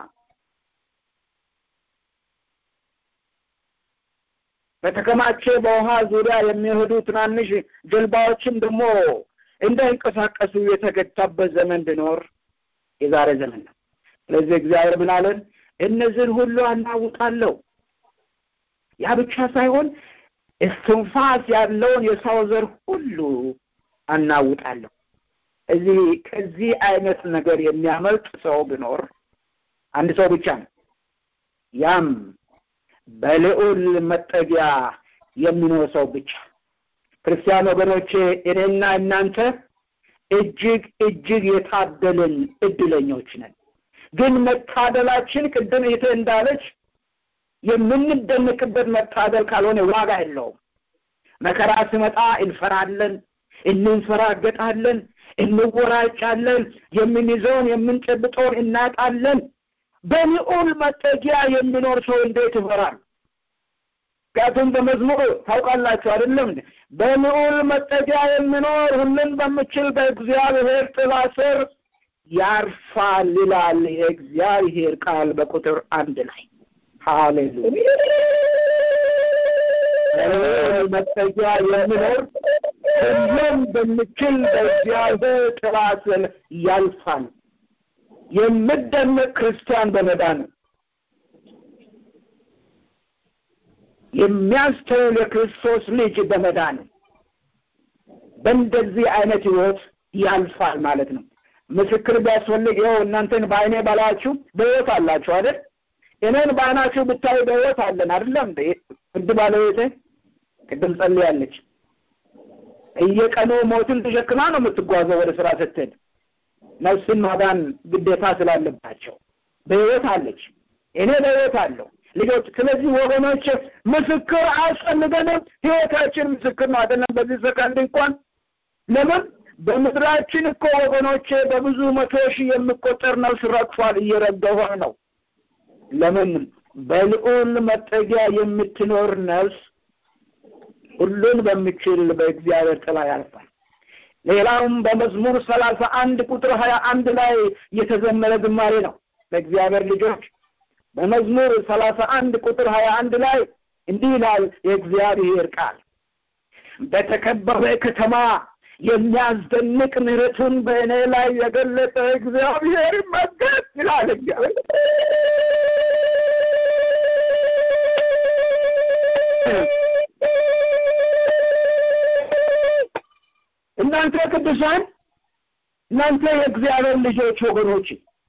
በተከማቸ በውሃ ዙሪያ የሚሄዱ ትናንሽ ጀልባዎችም ደግሞ እንዳይንቀሳቀሱ የተገታበት ዘመን ቢኖር የዛሬ ዘመን ነው። ስለዚህ እግዚአብሔር ምን አለን? እነዚህን ሁሉ አናውጣለሁ። ያ ብቻ ሳይሆን እስትንፋስ ያለውን የሰው ዘር ሁሉ አናውጣለሁ። እዚህ ከዚህ አይነት ነገር የሚያመልጥ ሰው ቢኖር አንድ ሰው ብቻ ነው። ያም በልዑል መጠጊያ የሚኖር ሰው ብቻ። ክርስቲያን ወገኖቼ እኔና እናንተ እጅግ እጅግ የታደልን እድለኞች ነን። ግን መታደላችን ቅድም እህቴ እንዳለች የምንደነቅበት መታደል ካልሆነ ዋጋ የለውም። መከራ ሲመጣ እንፈራለን፣ እንንፈራገጣለን፣ እንወራጫለን፣ የምንይዘውን የምንጨብጠውን እናጣለን። በልዑል መጠጊያ የሚኖር ሰው እንዴት ይፈራል? ምክንያቱም በመዝሙር ታውቃላችሁ አይደለም? በልዑል መጠጊያ የሚኖር ሁሉን በምችል በእግዚአብሔር ጥላ ስር ያርፋል ይላል የእግዚአብሔር ቃል በቁጥር አንድ ላይ ሃሌሉያ። በልዑል መጠጊያ የሚኖር ሁሉን በምችል በእግዚአብሔር ጥላ ስር ያልፋል። የምደነቅ ክርስቲያን በመዳን የሚያስተውል የክርስቶስ ልጅ በመዳን በእንደዚህ አይነት ህይወት ያልፋል ማለት ነው። ምስክር ቢያስፈልግ ይኸው እናንተን በአይኔ ባላችሁ በህይወት አላችሁ አይደል? እኔን በአይናችሁ ብታዩ በህይወት አለን አይደለም? እንድ ባለቤቴ ቅድም ጸልያለች። እየቀኑ ሞትን ተሸክማ ነው የምትጓዘው ወደ ስራ ስትሄድ ነፍስን ማዳን ግዴታ ስላለባቸው በህይወት አለች። እኔ በህይወት አለሁ ልጆች። ስለዚህ ወገኖች ምስክር አያስፈልገንም። ህይወታችን ምስክር ነው አይደለም? በዚህ ሰከንድ እንኳን ለምን በምድራችን እኮ ወገኖቼ በብዙ መቶ ሺህ የሚቆጠር ነፍስ ረግፏል፣ እየረገፈ ነው። ለምን በልዑል መጠጊያ የምትኖር ነፍስ ሁሉን በሚችል በእግዚአብሔር ጥላ ያልፋል። ሌላውም በመዝሙር ሰላሳ አንድ ቁጥር ሀያ አንድ ላይ የተዘመረ ዝማሬ ነው። ለእግዚአብሔር ልጆች በመዝሙር ሰላሳ አንድ ቁጥር ሀያ አንድ ላይ እንዲህ ይላል የእግዚአብሔር ቃል በተከበበ ከተማ የሚያስደንቅ ምሕረቱን በእኔ ላይ የገለጠ እግዚአብሔር ይመስገን ይላል እግዚአብሔር። እናንተ ቅዱሳን እናንተ የእግዚአብሔር ልጆች ወገኖች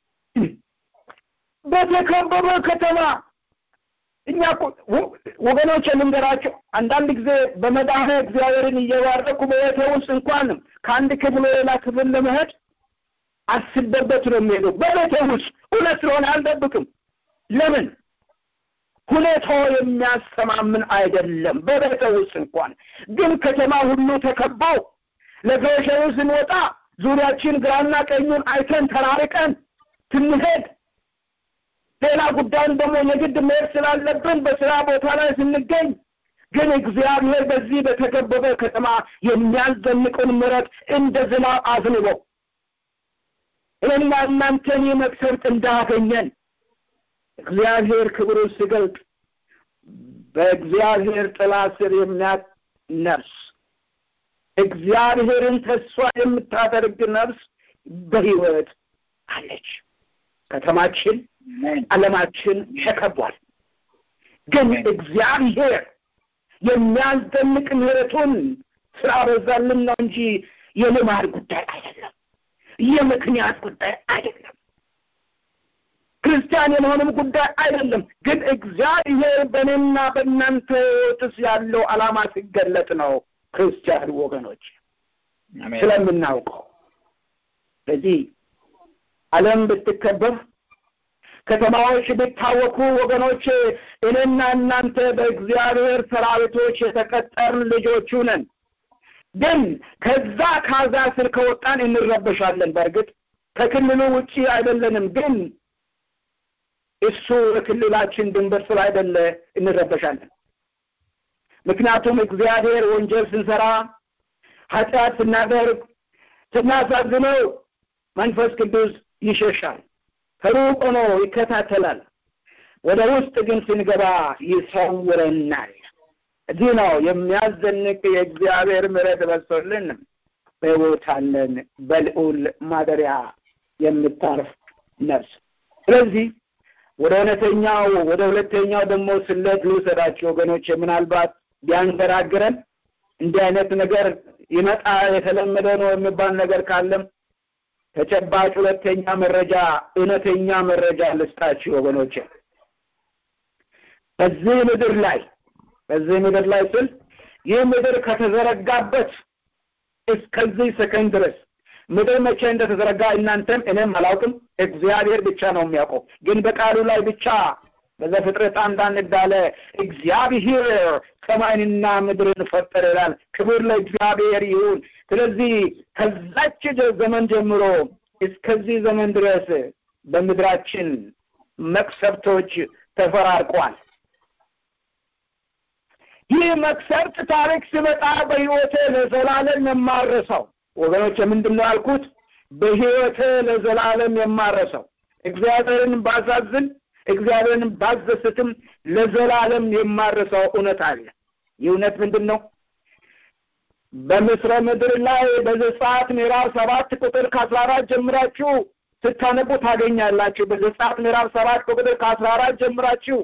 በተከበበ ከተማ እኛ ወገኖች ልንገራቸው፣ አንዳንድ ጊዜ በመድኃኔ እግዚአብሔርን እየባረኩ በቤተ ውስጥ እንኳን ከአንድ ክፍል ሌላ ክፍል ለመሄድ አስቤበት ነው የሚሄደው። በቤተ ውስጥ እውነት ስለሆነ አልደብቅም። ለምን ሁኔታው የሚያስተማምን አይደለም። በቤተ ውስጥ እንኳን ግን ከተማ ሁሉ ተከባው ለግሮሰሪ ስንወጣ ዙሪያችን ግራና ቀኙን አይተን ተራርቀን ስንሄድ ሌላ ጉዳይን ደግሞ የግድ መሄድ ስላለብን በስራ ቦታ ላይ ስንገኝ ግን እግዚአብሔር በዚህ በተከበበ ከተማ የሚያስደንቁን ምሕረት እንደ ዝናብ አዝንቦ እኔና እናንተን መቅሰፍት እንዳገኘን እግዚአብሔር ክብሩን ሲገልጥ በእግዚአብሔር ጥላ ስር የሚያት ነፍስ እግዚአብሔርን ተስፋ የምታደርግ ነፍስ በሕይወት አለች። ከተማችን ዓለማችን ተከቧል። ግን እግዚአብሔር የሚያስደንቅ ምሕረቱን ስላበዛልን ነው እንጂ የልማድ ጉዳይ አይደለም፣ የምክንያት ጉዳይ አይደለም፣ ክርስቲያን የመሆንም ጉዳይ አይደለም። ግን እግዚአብሔር በእኔና በእናንተ ሕይወትስ ያለው ዓላማ ሲገለጥ ነው ክርስቲያን ወገኖች ስለምናውቀው። ስለዚህ ዓለም ብትከበብ ከተማዎች ቢታወኩ ወገኖች እኔና እናንተ በእግዚአብሔር ሰራዊቶች የተቀጠርን ልጆቹ ነን። ግን ከዛ ካዛ ስር ከወጣን እንረበሻለን። በእርግጥ ከክልሉ ውጪ አይደለንም፣ ግን እሱ የክልላችን ድንበር ስላይደለ እንረበሻለን። ምክንያቱም እግዚአብሔር ወንጀል ስንሰራ ኃጢአት ስናደርግ ስናሳዝነው መንፈስ ቅዱስ ይሸሻል፣ ከሩቅ ሆኖ ይከታተላል። ወደ ውስጥ ግን ስንገባ ይሰውረናል። እዚህ ነው የሚያስደንቅ የእግዚአብሔር ምሕረት በዝቶልን በሕይወት አለን፣ በልዑል ማደሪያ የምታርፍ ነፍስ። ስለዚህ ወደ እውነተኛው ወደ ሁለተኛው ደግሞ ስሌት ልውሰዳችሁ ወገኖች። ምናልባት ቢያንገራግረን እንዲህ አይነት ነገር ይመጣ የተለመደ ነው የሚባል ነገር ካለም ተጨባጭ ሁለተኛ መረጃ እውነተኛ መረጃ ልስጣችሁ ወገኖች። በዚህ ምድር ላይ በዚህ ምድር ላይ ስል ይህ ምድር ከተዘረጋበት እስከዚህ ሰከንድ ድረስ ምድር መቼ እንደተዘረጋ እናንተም እኔም አላውቅም፣ እግዚአብሔር ብቻ ነው የሚያውቀው። ግን በቃሉ ላይ ብቻ በዘፍጥረት አንድ አንድ እንዳለ እግዚአብሔር ሰማይንና ምድርን ፈጠረ ይላል። ክብር ለእግዚአብሔር ይሁን። ስለዚህ ከዛች ዘመን ጀምሮ እስከዚህ ዘመን ድረስ በምድራችን መቅሰፍቶች ተፈራርቋል። ይህ መቅሰፍት ታሪክ ሲመጣ በሕይወቴ ለዘላለም የማረሰው ወገኖች፣ ምንድን ነው ያልኩት? በሕይወቴ ለዘላለም የማረሰው እግዚአብሔርን ባሳዝን እግዚአብሔርን ባዘስትም ለዘላለም የማረሰው እውነት አለ። ይህ እውነት ምንድን ነው? በምስረ ምድር ላይ በዘጸአት ምዕራፍ ሰባት ቁጥር ከአስራ አራት ጀምራችሁ ስታነቡ ታገኛላችሁ። በዘጸአት ምዕራፍ ሰባት ቁጥር ከአስራ አራት ጀምራችሁ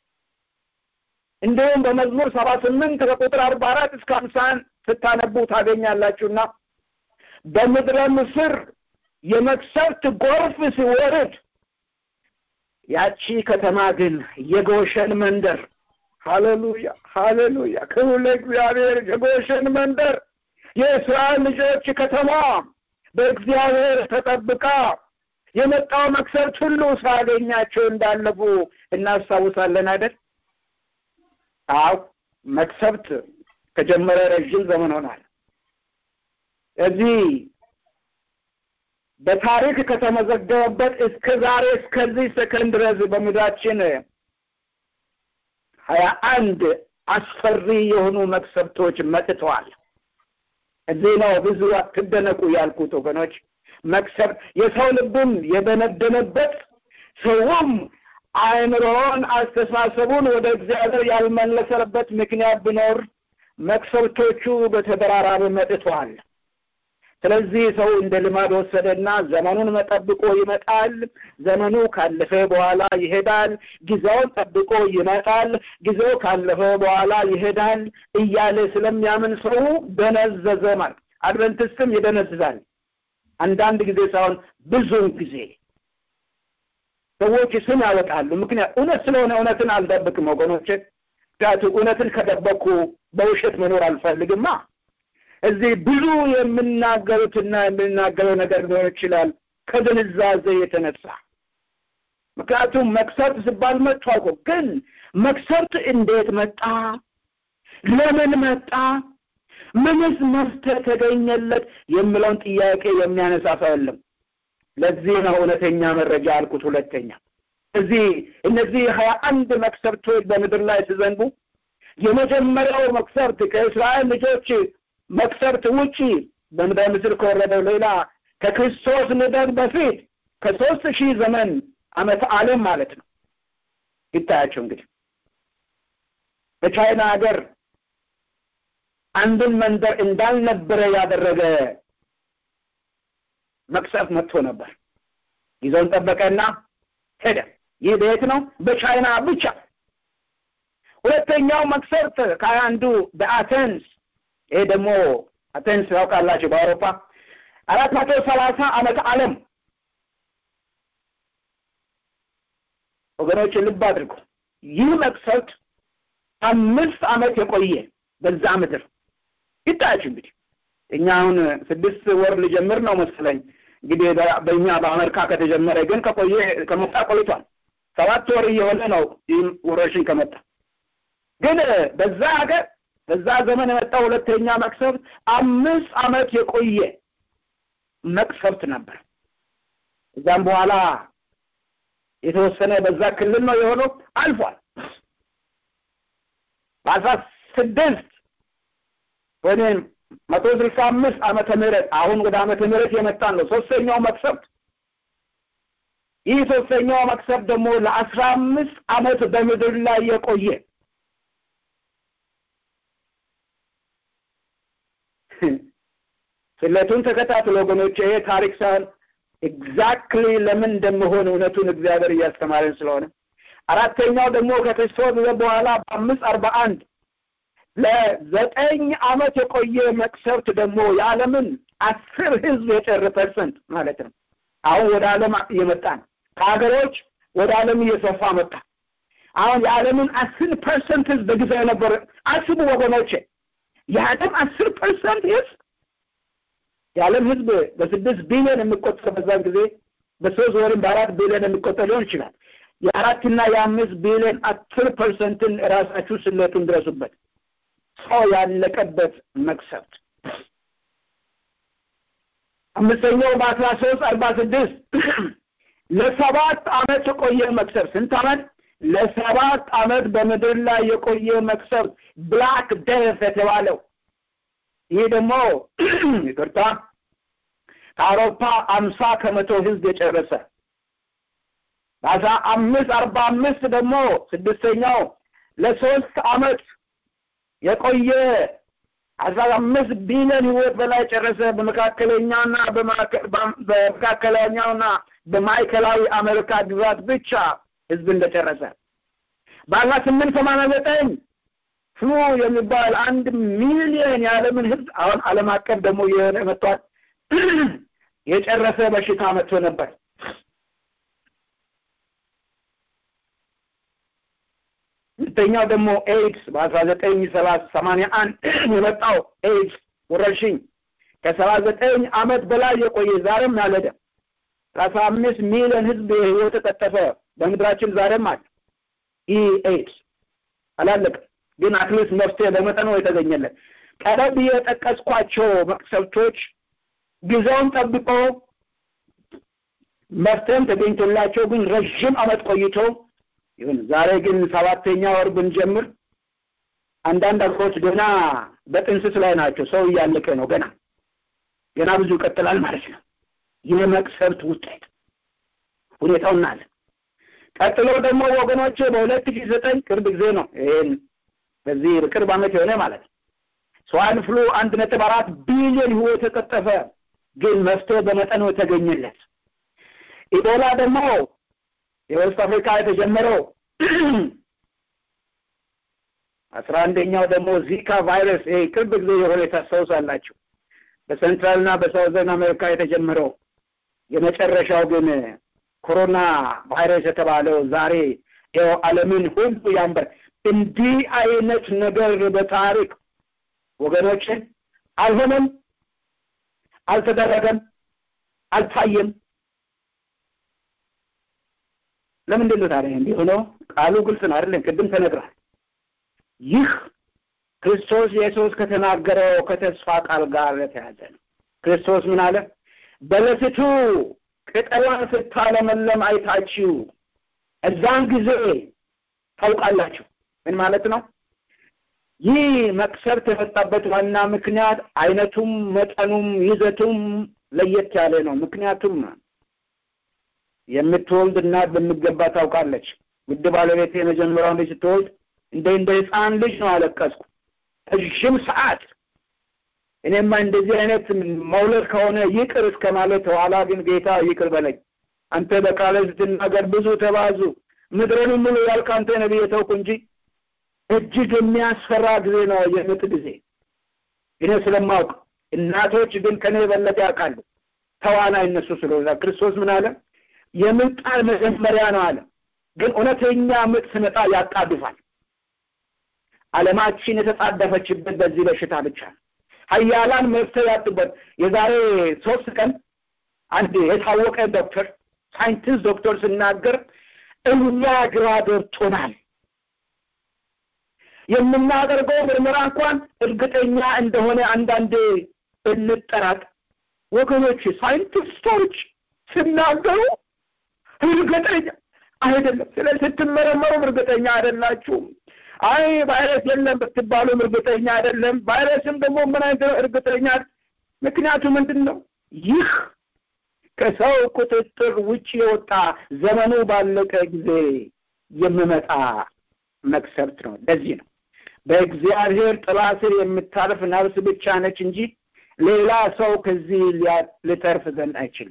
እንዲሁም በመዝሙር ሰባ ስምንት ከቁጥር አርባ አራት እስከ ሀምሳን ስታነቡ ታገኛላችሁና በምድረ ምስር የመቅሰፍት ጎርፍ ሲወርድ ያቺ ከተማ ግን የጎሸን መንደር ሃሌሉያ ሃሌሉያ ክብር ለእግዚአብሔር የጎሸን መንደር የእስራኤል ልጆች ከተማ በእግዚአብሔር ተጠብቃ የመጣው መቅሰፍት ሁሉ ሳያገኛቸው እንዳለፉ እናስታውሳለን አይደል አው መቅሰፍት ከጀመረ ረዥም ዘመን ሆኗል እዚህ በታሪክ ከተመዘገበበት እስከ ዛሬ እስከዚህ ሰከንድ ድረስ በምድራችን ሀያ አንድ አስፈሪ የሆኑ መቅሰፍቶች መጥተዋል። እዚህ ነው ብዙ አትደነቁ ያልኩት ወገኖች። መቅሰፍት የሰው ልብም የደነደነበት ሰውም አእምሮውን አስተሳሰቡን ወደ እግዚአብሔር ያልመለሰበት ምክንያት ቢኖር መቅሰፍቶቹ በተደራራቢ መጥተዋል። ስለዚህ ሰው እንደ ልማድ ወሰደና ዘመኑን መጠብቆ ይመጣል። ዘመኑ ካለፈ በኋላ ይሄዳል። ጊዜውን ጠብቆ ይመጣል። ጊዜው ካለፈ በኋላ ይሄዳል እያለ ስለሚያምን ሰው ደነዘዘ ማለት። አድቨንቲስትም ይደነዝዛል። አንዳንድ ጊዜ ሳይሆን ብዙውን ጊዜ ሰዎች ስም ያወጣሉ። ምክንያት እውነት ስለሆነ እውነትን አልደብቅም ወገኖቼ። ምክንያቱም እውነትን ከደበቅኩ በውሸት መኖር አልፈልግማ። እዚህ ብዙ የምናገሩትና የምናገረው ነገር ሊሆን ይችላል ከድንዛዜ የተነሳ ምክንያቱም መቅሰፍት ሲባል መጥቷል እኮ ግን መቅሰፍት እንዴት መጣ ለምን መጣ ምንስ መፍትሄ ተገኘለት የሚለውን ጥያቄ የሚያነሳ ሰው የለም ለዚህ ነው እውነተኛ መረጃ አልኩት ሁለተኛ እዚህ እነዚህ ሀያ አንድ መቅሰፍቶች በምድር ላይ ሲዘንቡ የመጀመሪያው መቅሰፍት ከእስራኤል ልጆች መቅሰፍት ውጪ በምድረ ምስል ከወረደው ሌላ ከክርስቶስ ልደት በፊት ከሶስት ሺህ ዘመን ዓመተ ዓለም ማለት ነው። ይታያቸው እንግዲህ በቻይና ሀገር አንድን መንደር እንዳልነበረ ያደረገ መቅሰፍት መጥቶ ነበር። ጊዜውን ጠበቀና ሄደ። ይህ ቤት ነው በቻይና ብቻ። ሁለተኛው መቅሰፍት ከአንዱ በአቴንስ ይሄ ደግሞ አቴንስ ያውቃላችሁ በአውሮፓ አራት መቶ ሰላሳ ዓመተ ዓለም ወገኖች ልብ አድርጉ። ይህ መቅሰፍት አምስት ዓመት የቆየ በዛ ምድር ይታያችሁ። እንግዲህ እኛ አሁን ስድስት ወር ሊጀምር ነው መሰለኝ። እንግዲህ በእኛ በአሜሪካ ከተጀመረ ግን ከቆየ ከመጣ ቆይቷል። ሰባት ወር እየሆነ ነው ይህ ወረርሽኝ ከመጣ ግን በዛ ሀገር በዛ ዘመን የመጣው ሁለተኛ መቅሰፍት አምስት ዓመት የቆየ መቅሰፍት ነበር። እዛም በኋላ የተወሰነ በዛ ክልል ነው የሆነው አልፏል። በአስራ ስድስት ወይም መቶ ስልሳ አምስት ዓመተ ምህረት አሁን ወደ ዓመተ ምህረት የመጣን ነው ሶስተኛው መቅሰፍት። ይህ ሶስተኛው መቅሰፍት ደግሞ ለአስራ አምስት ዓመት በምድር ላይ የቆየ ስሌቱን ተከታትሎ ወገኖች ይሄ ታሪክ ሳይሆን ኤግዛክትሊ ለምን እንደምሆን እውነቱን እግዚአብሔር እያስተማረን ስለሆነ አራተኛው ደግሞ ከክርስቶስ በኋላ በአምስት አርባ አንድ ለዘጠኝ ዓመት የቆየ መቅሰፍት ደግሞ የዓለምን አስር ህዝብ የጨር ፐርሰንት ማለት ነው። አሁን ወደ ዓለም እየመጣ ነው። ከሀገሮች ወደ ዓለም እየሰፋ መጣ። አሁን የዓለምን አስር ፐርሰንት ህዝብ በጊዜው የነበረ አስቡ ወገኖቼ፣ የዓለም አስር ፐርሰንት ህዝብ የዓለም ህዝብ በስድስት ቢሊዮን የሚቆጠር በዛን ጊዜ በሶስት ወይም በአራት ቢሊዮን የሚቆጠር ሊሆን ይችላል። የአራትና የአምስት ቢሊዮን አስር ፐርሰንትን ራሳችሁ ስሌቱን ድረሱበት። ሰው ያለቀበት መቅሰፍት አምስተኛው በአስራ ሶስት አርባ ስድስት ለሰባት አመት የቆየ መቅሰፍት ስንት አመት? ለሰባት አመት በምድር ላይ የቆየ መቅሰፍት ብላክ ደፍ የተባለው ይህ ደግሞ ይቅርታ ከአውሮፓ አምሳ ከመቶ ህዝብ የጨረሰ በአስራ አምስት አርባ አምስት ደግሞ ስድስተኛው ለሶስት አመት የቆየ አስራ አምስት ቢሊዮን ህይወት በላይ ጨረሰ። በመካከለኛውና በመካከለኛውና በማዕከላዊ አሜሪካ ግዛት ብቻ ህዝብ እንደጨረሰ በአስራ ስምንት ሰማንያ ዘጠኝ ፍሉ የሚባል አንድ ሚሊዮን የዓለምን ህዝብ አሁን ዓለም አቀፍ ደግሞ የሆነ መጥቷል የጨረሰ በሽታ መጥቶ ነበር። ሁለተኛው ደግሞ ኤድስ በአስራ ዘጠኝ ሰላሳ ሰማንያ አንድ የመጣው ኤድስ ወረርሽኝ ከሰባ ዘጠኝ አመት በላይ የቆየ ዛሬም ያለደ ሰላሳ አምስት ሚሊዮን ህዝብ ህይወት ተቀጠፈ በምድራችን ዛሬም አለ። ይህ ኤድስ አላለቅም፣ ግን አትሊስት መፍትሄ በመጠኑ የተገኘለት ቀደም ብዬ የጠቀስኳቸው መቅሰፍቶች ጊዜውን ጠብቆ መፍትሄም ተገኝቶላቸው ግን ረዥም አመት ቆይቶ ይሁን ዛሬ ግን ሰባተኛ ወር ብንጀምር አንዳንድ አገሮች ገና በጥንስስ ላይ ናቸው። ሰው እያለቀ ነው። ገና ገና ብዙ ይቀጥላል ማለት ነው። የመቅሰፍት ውጤት ሁኔታው እናለ ቀጥሎ ደግሞ ወገኖች በሁለት ሺህ ዘጠኝ ቅርብ ጊዜ ነው። ይሄን በዚህ ቅርብ አመት የሆነ ማለት ነው። ስዋይን ፍሉ አንድ ነጥብ አራት ቢሊዮን ህይወት የቀጠፈ ግን መፍትሄ በመጠኑ የተገኘለት ኢቦላ ደግሞ የዌስት አፍሪካ የተጀመረው አስራ አንደኛው ደግሞ ዚካ ቫይረስ ይሄ ቅርብ ጊዜ የሆነ ታስታውሳላችሁ። በሴንትራልና በሳውዘርን አሜሪካ የተጀመረው የመጨረሻው ግን ኮሮና ቫይረስ የተባለው ዛሬ ይኸው ዓለምን ሁሉ ያንበር። እንዲህ አይነት ነገር በታሪክ ወገኖችን አልሆነም፣ አልተደረገም፣ አልታየም። ለምንድን ነው ታዲያ እንዲህ ሆነው? ቃሉ ግልጽ ነው አይደለም? ቅድም ተነግሯል። ይህ ክርስቶስ ኢየሱስ ከተናገረው ከተስፋ ቃል ጋር የተያዘ ነው። ክርስቶስ ምን አለ? በለስቱ ቅጠሏን ስታለመለም አይታችሁ እዛን ጊዜ ታውቃላችሁ። ምን ማለት ነው? ይህ መቅሰፍት የመጣበት ዋና ምክንያት አይነቱም መጠኑም ይዘቱም ለየት ያለ ነው። ምክንያቱም የምትወልድ እናት በሚገባ ታውቃለች። ውድ ባለቤቴ የመጀመሪያውን ልጅ ስትወልድ እንደ እንደ ህፃን ልጅ ነው አለቀስኩ ረዥም ሰዓት። እኔማ እንደዚህ አይነት መውለድ ከሆነ ይቅር እስከ ማለት ኋላ ግን ጌታ ይቅር በለኝ አንተ በቃለ ስትናገር ብዙ ተባዙ ምድርን ሙሉ ያልክ አንተ ነብይ የተውኩ እንጂ እጅግ የሚያስፈራ ጊዜ ነው የምጥ ጊዜ። እኔ ስለማውቅ እናቶች ግን ከኔ የበለጠ ያውቃሉ። ተዋናይ እነሱ ስለሆነ ክርስቶስ ምን አለ? የምጥ ቃል መጀመሪያ ነው አለ። ግን እውነተኛ ምጥ ስመጣ ያጣድፋል። ዓለማችን የተጣደፈችበት በዚህ በሽታ ብቻ ነው። ሀያላን መፍትሄ ያጡበት። የዛሬ ሶስት ቀን አንድ የታወቀ ዶክተር ሳይንቲስት ዶክተር ስናገር እኛ ግራ ገብቶናል የምናደርገው ምርመራ እንኳን እርግጠኛ እንደሆነ አንዳንዴ እንጠራጥ ወገኖች ሳይንቲስቶች ሲናገሩ እርግጠኛ አይደለም። ስለዚህ ስትመረመሩም እርግጠኛ አይደላችሁም። አይ ቫይረስ የለም ብትባሉም እርግጠኛ አይደለም። ቫይረስም ደግሞ ምን አይነት እርግጠኛ ምክንያቱ ምንድን ነው? ይህ ከሰው ቁጥጥር ውጭ የወጣ ዘመኑ ባለቀ ጊዜ የሚመጣ መቅሰፍት ነው። ለዚህ ነው በእግዚአብሔር ጥላ ስር የምታርፍ ነፍስ ብቻ ነች እንጂ ሌላ ሰው ከዚህ ሊተርፍ ዘንድ አይችልም።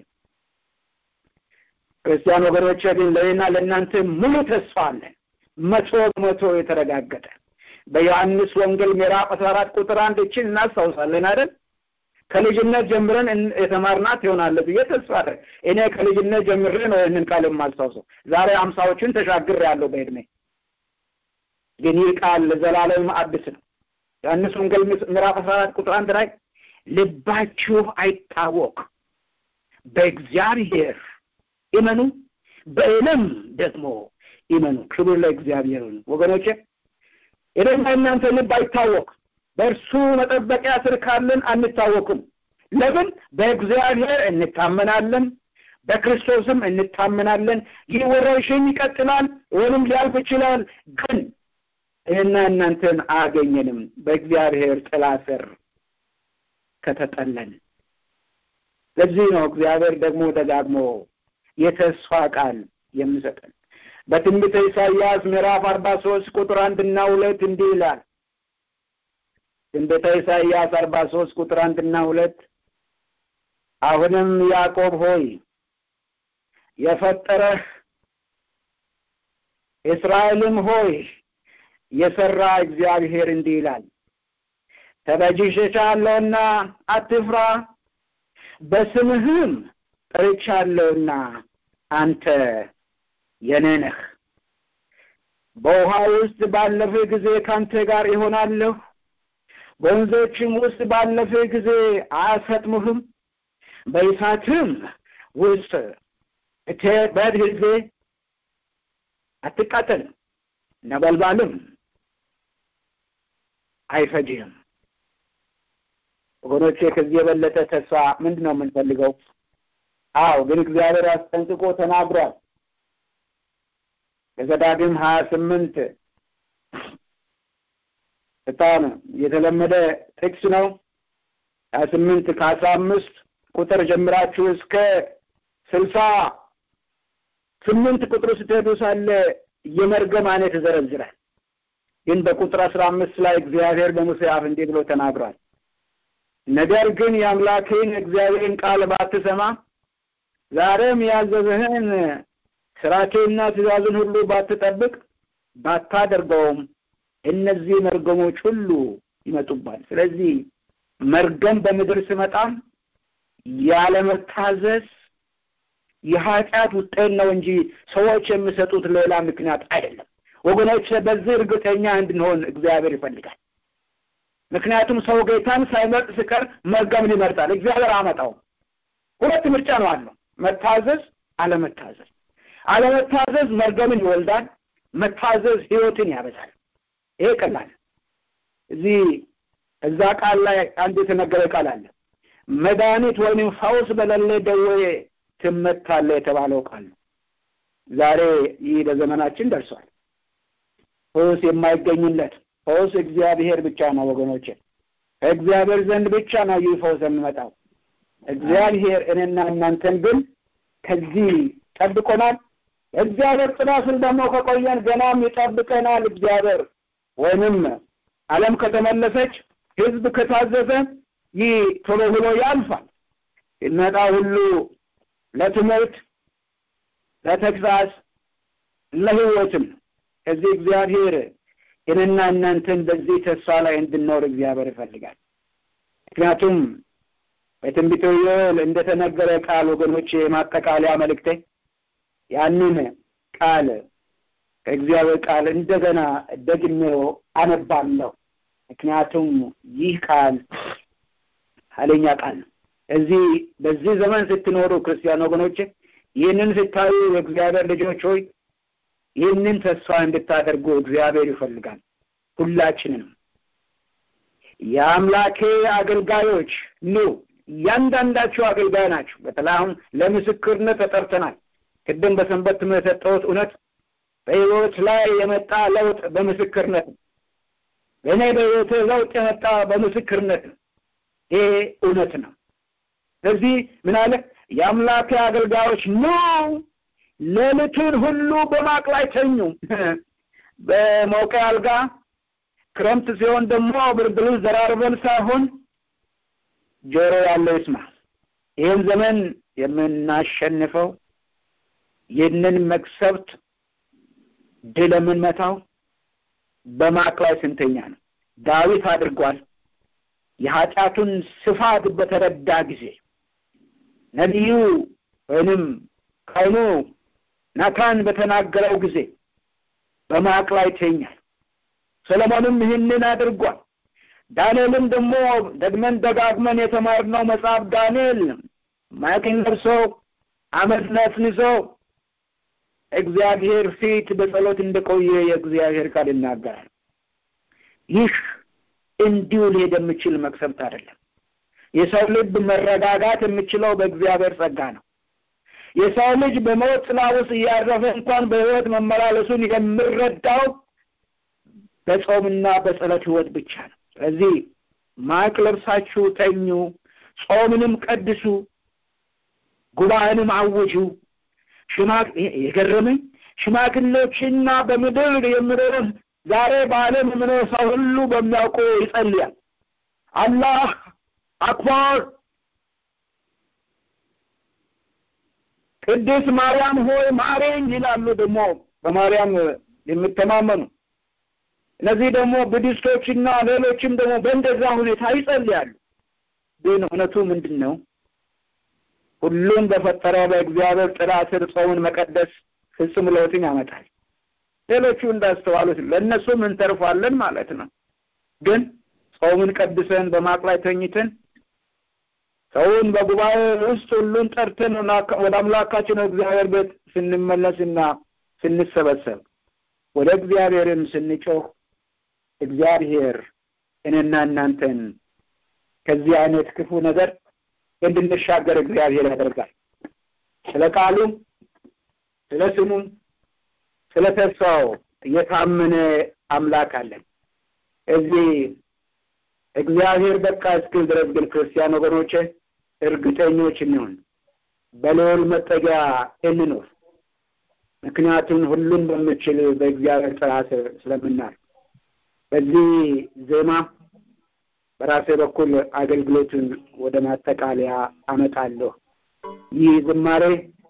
ክርስቲያን ወገኖቼ ግን ለእኔና ለእናንተ ሙሉ ተስፋ አለን። መቶ በመቶ የተረጋገጠ በዮሐንስ ወንጌል ምዕራፍ አስራ አራት ቁጥር አንድ እችን እናስታውሳለን አይደል? ከልጅነት ጀምረን የተማርናት ይሆናል ብዬ ተስፋ አደርግ። እኔ ከልጅነት ጀምሬ ነው ይህንን ቃል የማስታውሰው። ዛሬ አምሳዎችን ተሻግር ያለው በእድሜ ግን ይህ ቃል ለዘላለም አዲስ ነው። ዮሐንስ ወንጌል ምዕራፍ አስራ አራት ቁጥር አንድ ላይ ልባችሁ አይታወቅ፣ በእግዚአብሔር እመኑ፣ በእኔም ደግሞ ይመኑ። ክብር ለእግዚአብሔር ይሁን። ወገኖቼ እኔና እናንተ ልብ አይታወቅ። በእርሱ መጠበቂያ ስር ካለን አንታወቅም። ለምን? በእግዚአብሔር እንታመናለን፣ በክርስቶስም እንታመናለን። ይህ ወረርሽኝ ይቀጥላል ወይም ሊያልፍ ይችላል፣ ግን እኔና እናንተን አያገኘንም በእግዚአብሔር ጥላ ስር ከተጠለን። ለዚህ ነው እግዚአብሔር ደግሞ ደጋግሞ የተስፋ ቃል የሚሰጠን በትንቢተ ኢሳይያስ ምዕራፍ አርባ ሶስት ቁጥር አንድና ሁለት እንዲህ ይላል። ትንቢተ ኢሳይያስ አርባ ሶስት ቁጥር አንድና ሁለት አሁንም ያዕቆብ ሆይ የፈጠረህ እስራኤልም ሆይ የሰራ እግዚአብሔር እንዲህ ይላል ተበጅሼሻለሁና አትፍራ፣ በስምህም ጠርቻለሁና አንተ የኔ ነህ። በውሃ ውስጥ ባለፍህ ጊዜ ካንተ ጋር ይሆናለሁ፣ በወንዞችም ውስጥ ባለፍህ ጊዜ አያሰጥሙህም፣ በእሳትም ውስጥ በሄድህ ጊዜ አትቃጠልም፣ ነበልባልም አይፈጅህም። ወገኖቼ ከዚህ የበለጠ ተስፋ ምንድን ነው የምንፈልገው? አዎ ግን እግዚአብሔር አስጠንቅቆ ተናግሯል። በዘዳግም ሀያ ስምንት በጣም የተለመደ ጥቅስ ነው። ሀያ ስምንት ከአስራ አምስት ቁጥር ጀምራችሁ እስከ ስልሳ ስምንት ቁጥር ስትሄዱ ሳለ የመርገም አይነት ይዘረዝራል። ግን በቁጥር አስራ አምስት ላይ እግዚአብሔር በሙሴ አፍ እንዲህ ብሎ ተናግሯል። ነገር ግን የአምላክህን እግዚአብሔርን ቃል ባትሰማ ዛሬም ያዘዘህን ስራቸውና ትእዛዙን ሁሉ ባትጠብቅ ባታደርገውም እነዚህ መርገሞች ሁሉ ይመጡባል። ስለዚህ መርገም በምድር ስመጣም ያለመታዘዝ የኃጢአት ውጤት ነው እንጂ ሰዎች የሚሰጡት ሌላ ምክንያት አይደለም። ወገኖች በዚህ እርግጠኛ እንድንሆን እግዚአብሔር ይፈልጋል። ምክንያቱም ሰው ጌታን ሳይመርጥ ሲቀር መርገምን ይመርጣል። እግዚአብሔር አመጣውም። ሁለት ምርጫ ነው አለው፣ መታዘዝ፣ አለመታዘዝ። አለመታዘዝ መርገምን ይወልዳል። መታዘዝ ህይወትን ያበዛል። ይሄ ቀላል። እዚህ እዛ ቃል ላይ አንድ የተነገረ ቃል አለ። መድኃኒት ወይም ፈውስ በሌለ ደዌ ትመታለህ የተባለው ቃል ነው። ዛሬ ይህ በዘመናችን ደርሷል። ፈውስ የማይገኝለት ፈውስ እግዚአብሔር ብቻ ነው ወገኖቼ። ከእግዚአብሔር ዘንድ ብቻ ነው ይህ ፈውስ የሚመጣው። እግዚአብሔር እኔና እናንተን ግን ከዚህ ጠብቆናል። እግዚአብሔር ጥላ ስር ደግሞ ከቆየን ገናም ይጠብቀናል። እግዚአብሔር ወይንም ዓለም ከተመለሰች ህዝብ ከታዘዘ ይህ ቶሎ ብሎ ያልፋል። ሲመጣ ሁሉ ለትምህርት፣ ለተግሳጽ፣ ለህይወትም ከዚህ እግዚአብሔር እኔና እናንተን በዚህ ተስፋ ላይ እንድንኖር እግዚአብሔር ይፈልጋል። ምክንያቱም በትንቢተ ዮኤል እንደተነገረ ቃል ወገኖች የማጠቃለያ መልእክቴ ያንን ቃል ከእግዚአብሔር ቃል እንደገና ደግሜው አነባለሁ። ምክንያቱም ይህ ቃል ኃይለኛ ቃል ነው። እዚህ በዚህ ዘመን ስትኖሩ ክርስቲያን ወገኖች ይህንን ስታዩ የእግዚአብሔር ልጆች ሆይ ይህንን ተስፋ እንድታደርጉ እግዚአብሔር ይፈልጋል። ሁላችንንም የአምላኬ አገልጋዮች ኑ፣ እያንዳንዳችሁ አገልጋይ ናችሁ። በተለይ አሁን ለምስክርነት ተጠርተናል። ቅድም በሰንበት ትምህርት የሰጠሁት እውነት በሕይወት ላይ የመጣ ለውጥ በምስክርነት ነው። በእኔ በሕይወት ለውጥ የመጣ በምስክርነት ነው። ይሄ እውነት ነው። ስለዚህ ምን አለ? የአምላኬ አገልጋዮች ኑ ሌሊቱን ሁሉ በማቅ ላይ ተኙ። በሞቀ አልጋ ክረምት ሲሆን ደግሞ ብርድ ልብስ ደራርበን ሳይሆን ጆሮ ያለው ይስማ። ይህን ዘመን የምናሸንፈው ይህንን መቅሰፍት ድል የምንመታው በማቅ ላይ ስንተኛ ነው። ዳዊት አድርጓል። የኃጢአቱን ስፋት በተረዳ ጊዜ ነቢዩ ወይንም ካህኑ ናታን በተናገረው ጊዜ በማቅ ላይ ተኛል። ሰለሞንም ይህንን አድርጓል። ዳንኤልም ደግሞ ደግመን ደጋግመን የተማርነው መጽሐፍ ዳንኤል ማቅን ለብሶ አመድ ነስንሶ እግዚአብሔር ፊት በጸሎት እንደቆየ የእግዚአብሔር ቃል ይናገራል። ይህ እንዲሁ ሊሄድ የሚችል መቅሰፍት አይደለም። የሰው ልብ መረጋጋት የሚችለው በእግዚአብሔር ጸጋ ነው። የሰው ልጅ በሞት ጥላ ውስጥ እያረፈ እንኳን በሕይወት መመላለሱን የምረዳው በጾምና በጸሎት ሕይወት ብቻ ነው። ስለዚህ ማቅ ለብሳችሁ ተኙ፣ ጾምንም ቀድሱ፣ ጉባኤንም አውጁ። ሽማግ የገረመኝ ሽማግሌዎችና በምድር የሚኖር ዛሬ በዓለም የሚኖር ሰው ሁሉ በሚያውቁ ይጸልያል። አላህ አክበር፣ ቅድስት ማርያም ሆይ ማሬኝ ይላሉ። ደግሞ በማርያም የሚተማመኑ እነዚህ ደግሞ ቡዲስቶችና ሌሎችም ደግሞ በእንደዛ ሁኔታ ይጸልያሉ። ግን እውነቱ ምንድን ነው? ሁሉን በፈጠረው በእግዚአብሔር ጥላ ስር ጾምን መቀደስ ፍጹም ለውጥን ያመጣል። ሌሎቹ እንዳስተዋሉት ለእነሱም እንተርፋለን ማለት ነው። ግን ጾምን ቀድሰን በማቅ ላይ ተኝተን ሰውን በጉባኤ ውስጥ ሁሉን ጠርተን ወደ አምላካችን እግዚአብሔር ቤት ስንመለስና ስንሰበሰብ ወደ እግዚአብሔርም ስንጮህ እግዚአብሔር እኔና እናንተን ከዚህ አይነት ክፉ ነገር እንድንሻገር እግዚአብሔር ያደርጋል። ስለ ቃሉም ስለ ስሙም ስለ ተስፋው የታመነ አምላክ አለን። እዚህ እግዚአብሔር በቃ እስክል ድረስ ግን ክርስቲያን ወገኖቼ እርግጠኞች እንሆን፣ በልዑል መጠጊያ እንኖር። ምክንያቱም ሁሉን በምችል በእግዚአብሔር ጥላ ስር ስለምናል። በዚህ ዜማ በራሴ በኩል አገልግሎቱን ወደ ማጠቃለያ አመጣለሁ። ይህ ዝማሬ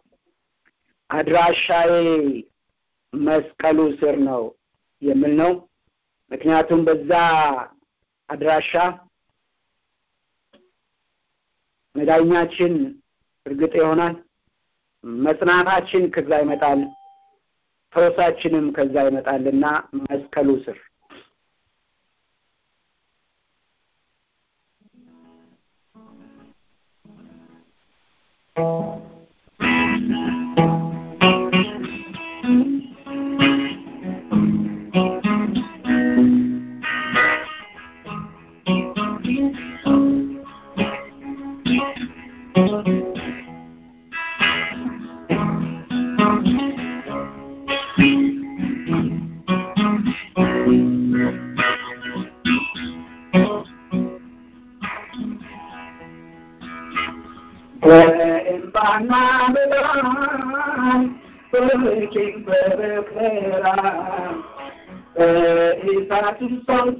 አድራሻዬ መስቀሉ ስር ነው የሚል ነው። ምክንያቱም በዛ አድራሻ መዳኛችን እርግጥ ይሆናል። መጽናናችን ከዛ ይመጣል፣ ፈውሳችንም ከዛ ይመጣልና መስቀሉ ስር በእንባና በብርሃን በጭንቅ በመከራ በእሳትም ሰልፎ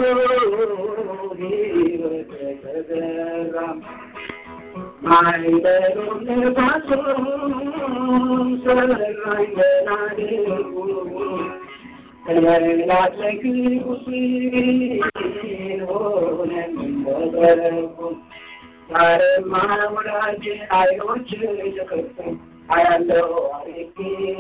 ሕይወት ተዘራ ማይበሉም ነፋሱም ሰራኝ በናድርጉ ከመላት ለክቡስ ሆነን በበረኩ ዛሬማ ወዳጅ አይኖች ተከፍተው አያለው አሪጌ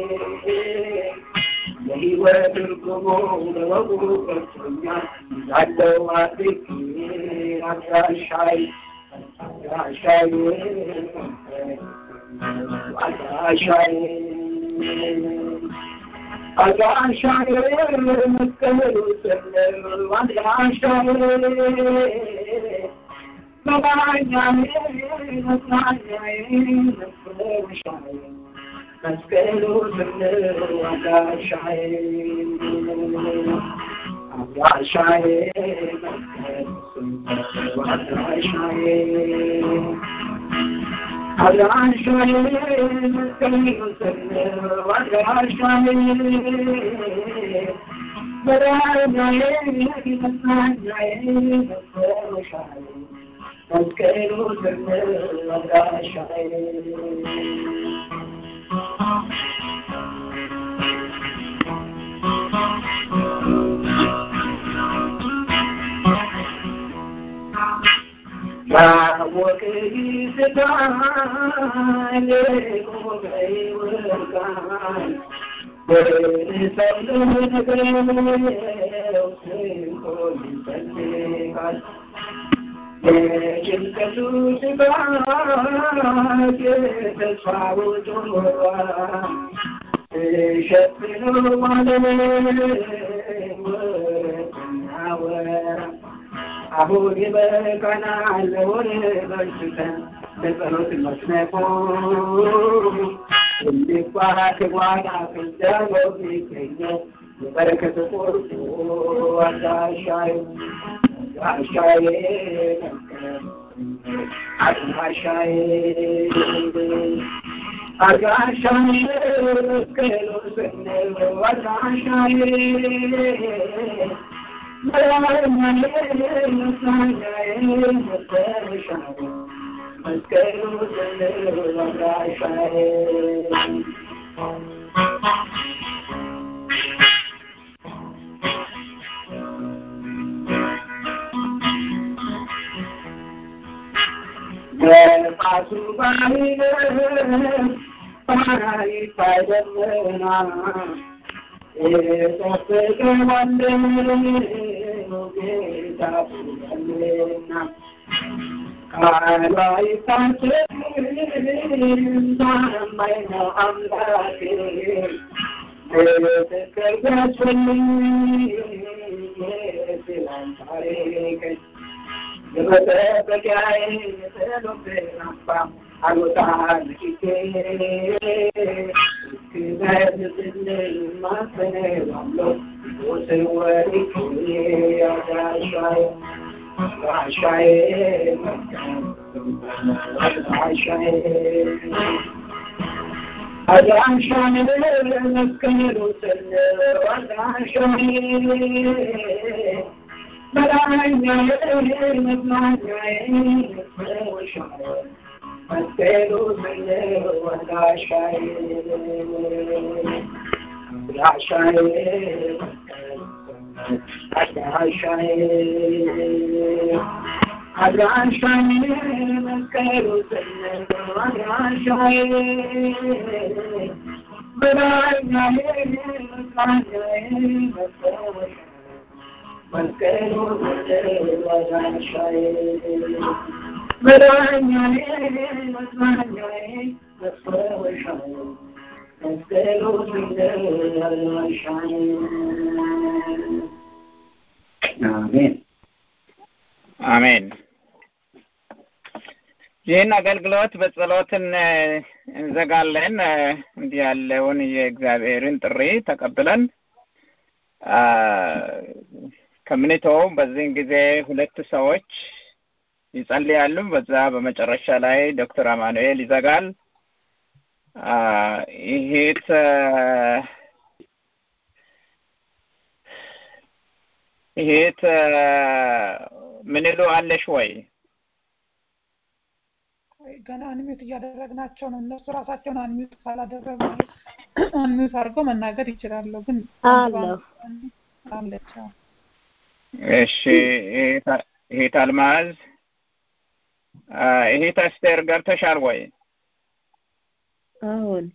የህይወት ትርጉሙ ለወጉ ገብቶኛል ያለው አድርጌ አድራሻይ አድራሻይ አድራሻይ አድራሻይ መስቀሉ ስር አድራሻይ መስቀሉ ስንል አድራሻዬ አድራሻዬ አድራሻዬ አድራሻዬ መስቀሉ ስንል አድራሻዬ መዳኛዬ መጽናኛዬ መፈወሻዬ መስቀሉ ስንል አድራሻዬ ያወቀ ይስታል ቆመ ይወርቃል በሰው ለነገረው ስንቆይ ይፈልጋል የጭንቀቱ ስጋት የተስፋው ጆሮዋ ሸፍነው ዓለም ወርቅና አሁን ይበቃናል ለሆነ በርስተን ለጸሎት መስነቆ እንዲባክ ጓዳ ፍንጃሎ ሚገኘው የበረከት ቁርጡ አዳሻዬ አዳሻዬ አዳሻዬ አዳሻዬ መስቀሉ ስንለው አዳሻዬ ነፋሱ ባይልም ሰማይ ባይደመና የጠበቀ ወንድም ጌታ ብለና ቃሏ ይታሰብ ታማኝ ነው አምላኬ በትክክል ገጽልኝ የትላንት ታሪክን የመጠበቂያዬ የጸሎቴን አምባ አልወጣም ፊቴ እስክመልስልኝ ማሰነባለሁ ሞትን ወርቄ አዳሻዬ አዳሻዬ አዳሻዬ አዳሻዬ መስቀሉ ስለው አዳሻዬ መዳኛዬ መዝናኛዬ መፈወሻዬ መስቀሉ ስለው አዳሻዬ አዳሻዬ አዳሻዬ አድራሻዬ መስቀሉ ስለው አድራሻዬ መዳኛዬ መዝናኛዬ መፈወሻዬ መስቀሉ ስለው አድራሻዬ መዳኛዬ መዝናኛዬ መፈወሻዬ መስቀሉ ስለው አድራሻዬ አሜን አሜን። ይህን አገልግሎት በጸሎትን እንዘጋለን። እንዲህ ያለውን የእግዚአብሔርን ጥሪ ተቀብለን ከምንተው በዚህን ጊዜ ሁለት ሰዎች ይጸልያሉ። በዛ በመጨረሻ ላይ ዶክተር አማኑኤል ይዘጋል። ይሄት ይሄት ምን ይሉ አለሽ ወይ? ገና አንሚዩት እያደረግናቸው ነው። እነሱ ራሳቸውን አንሚዩት ካላደረጉ አንሚዩት አድርገው መናገር ይችላሉ። ግን አለሁ አለች። እሺ ይሄት አልማዝ ይሄት አስቴር ገብተሻል ወይ? አሁን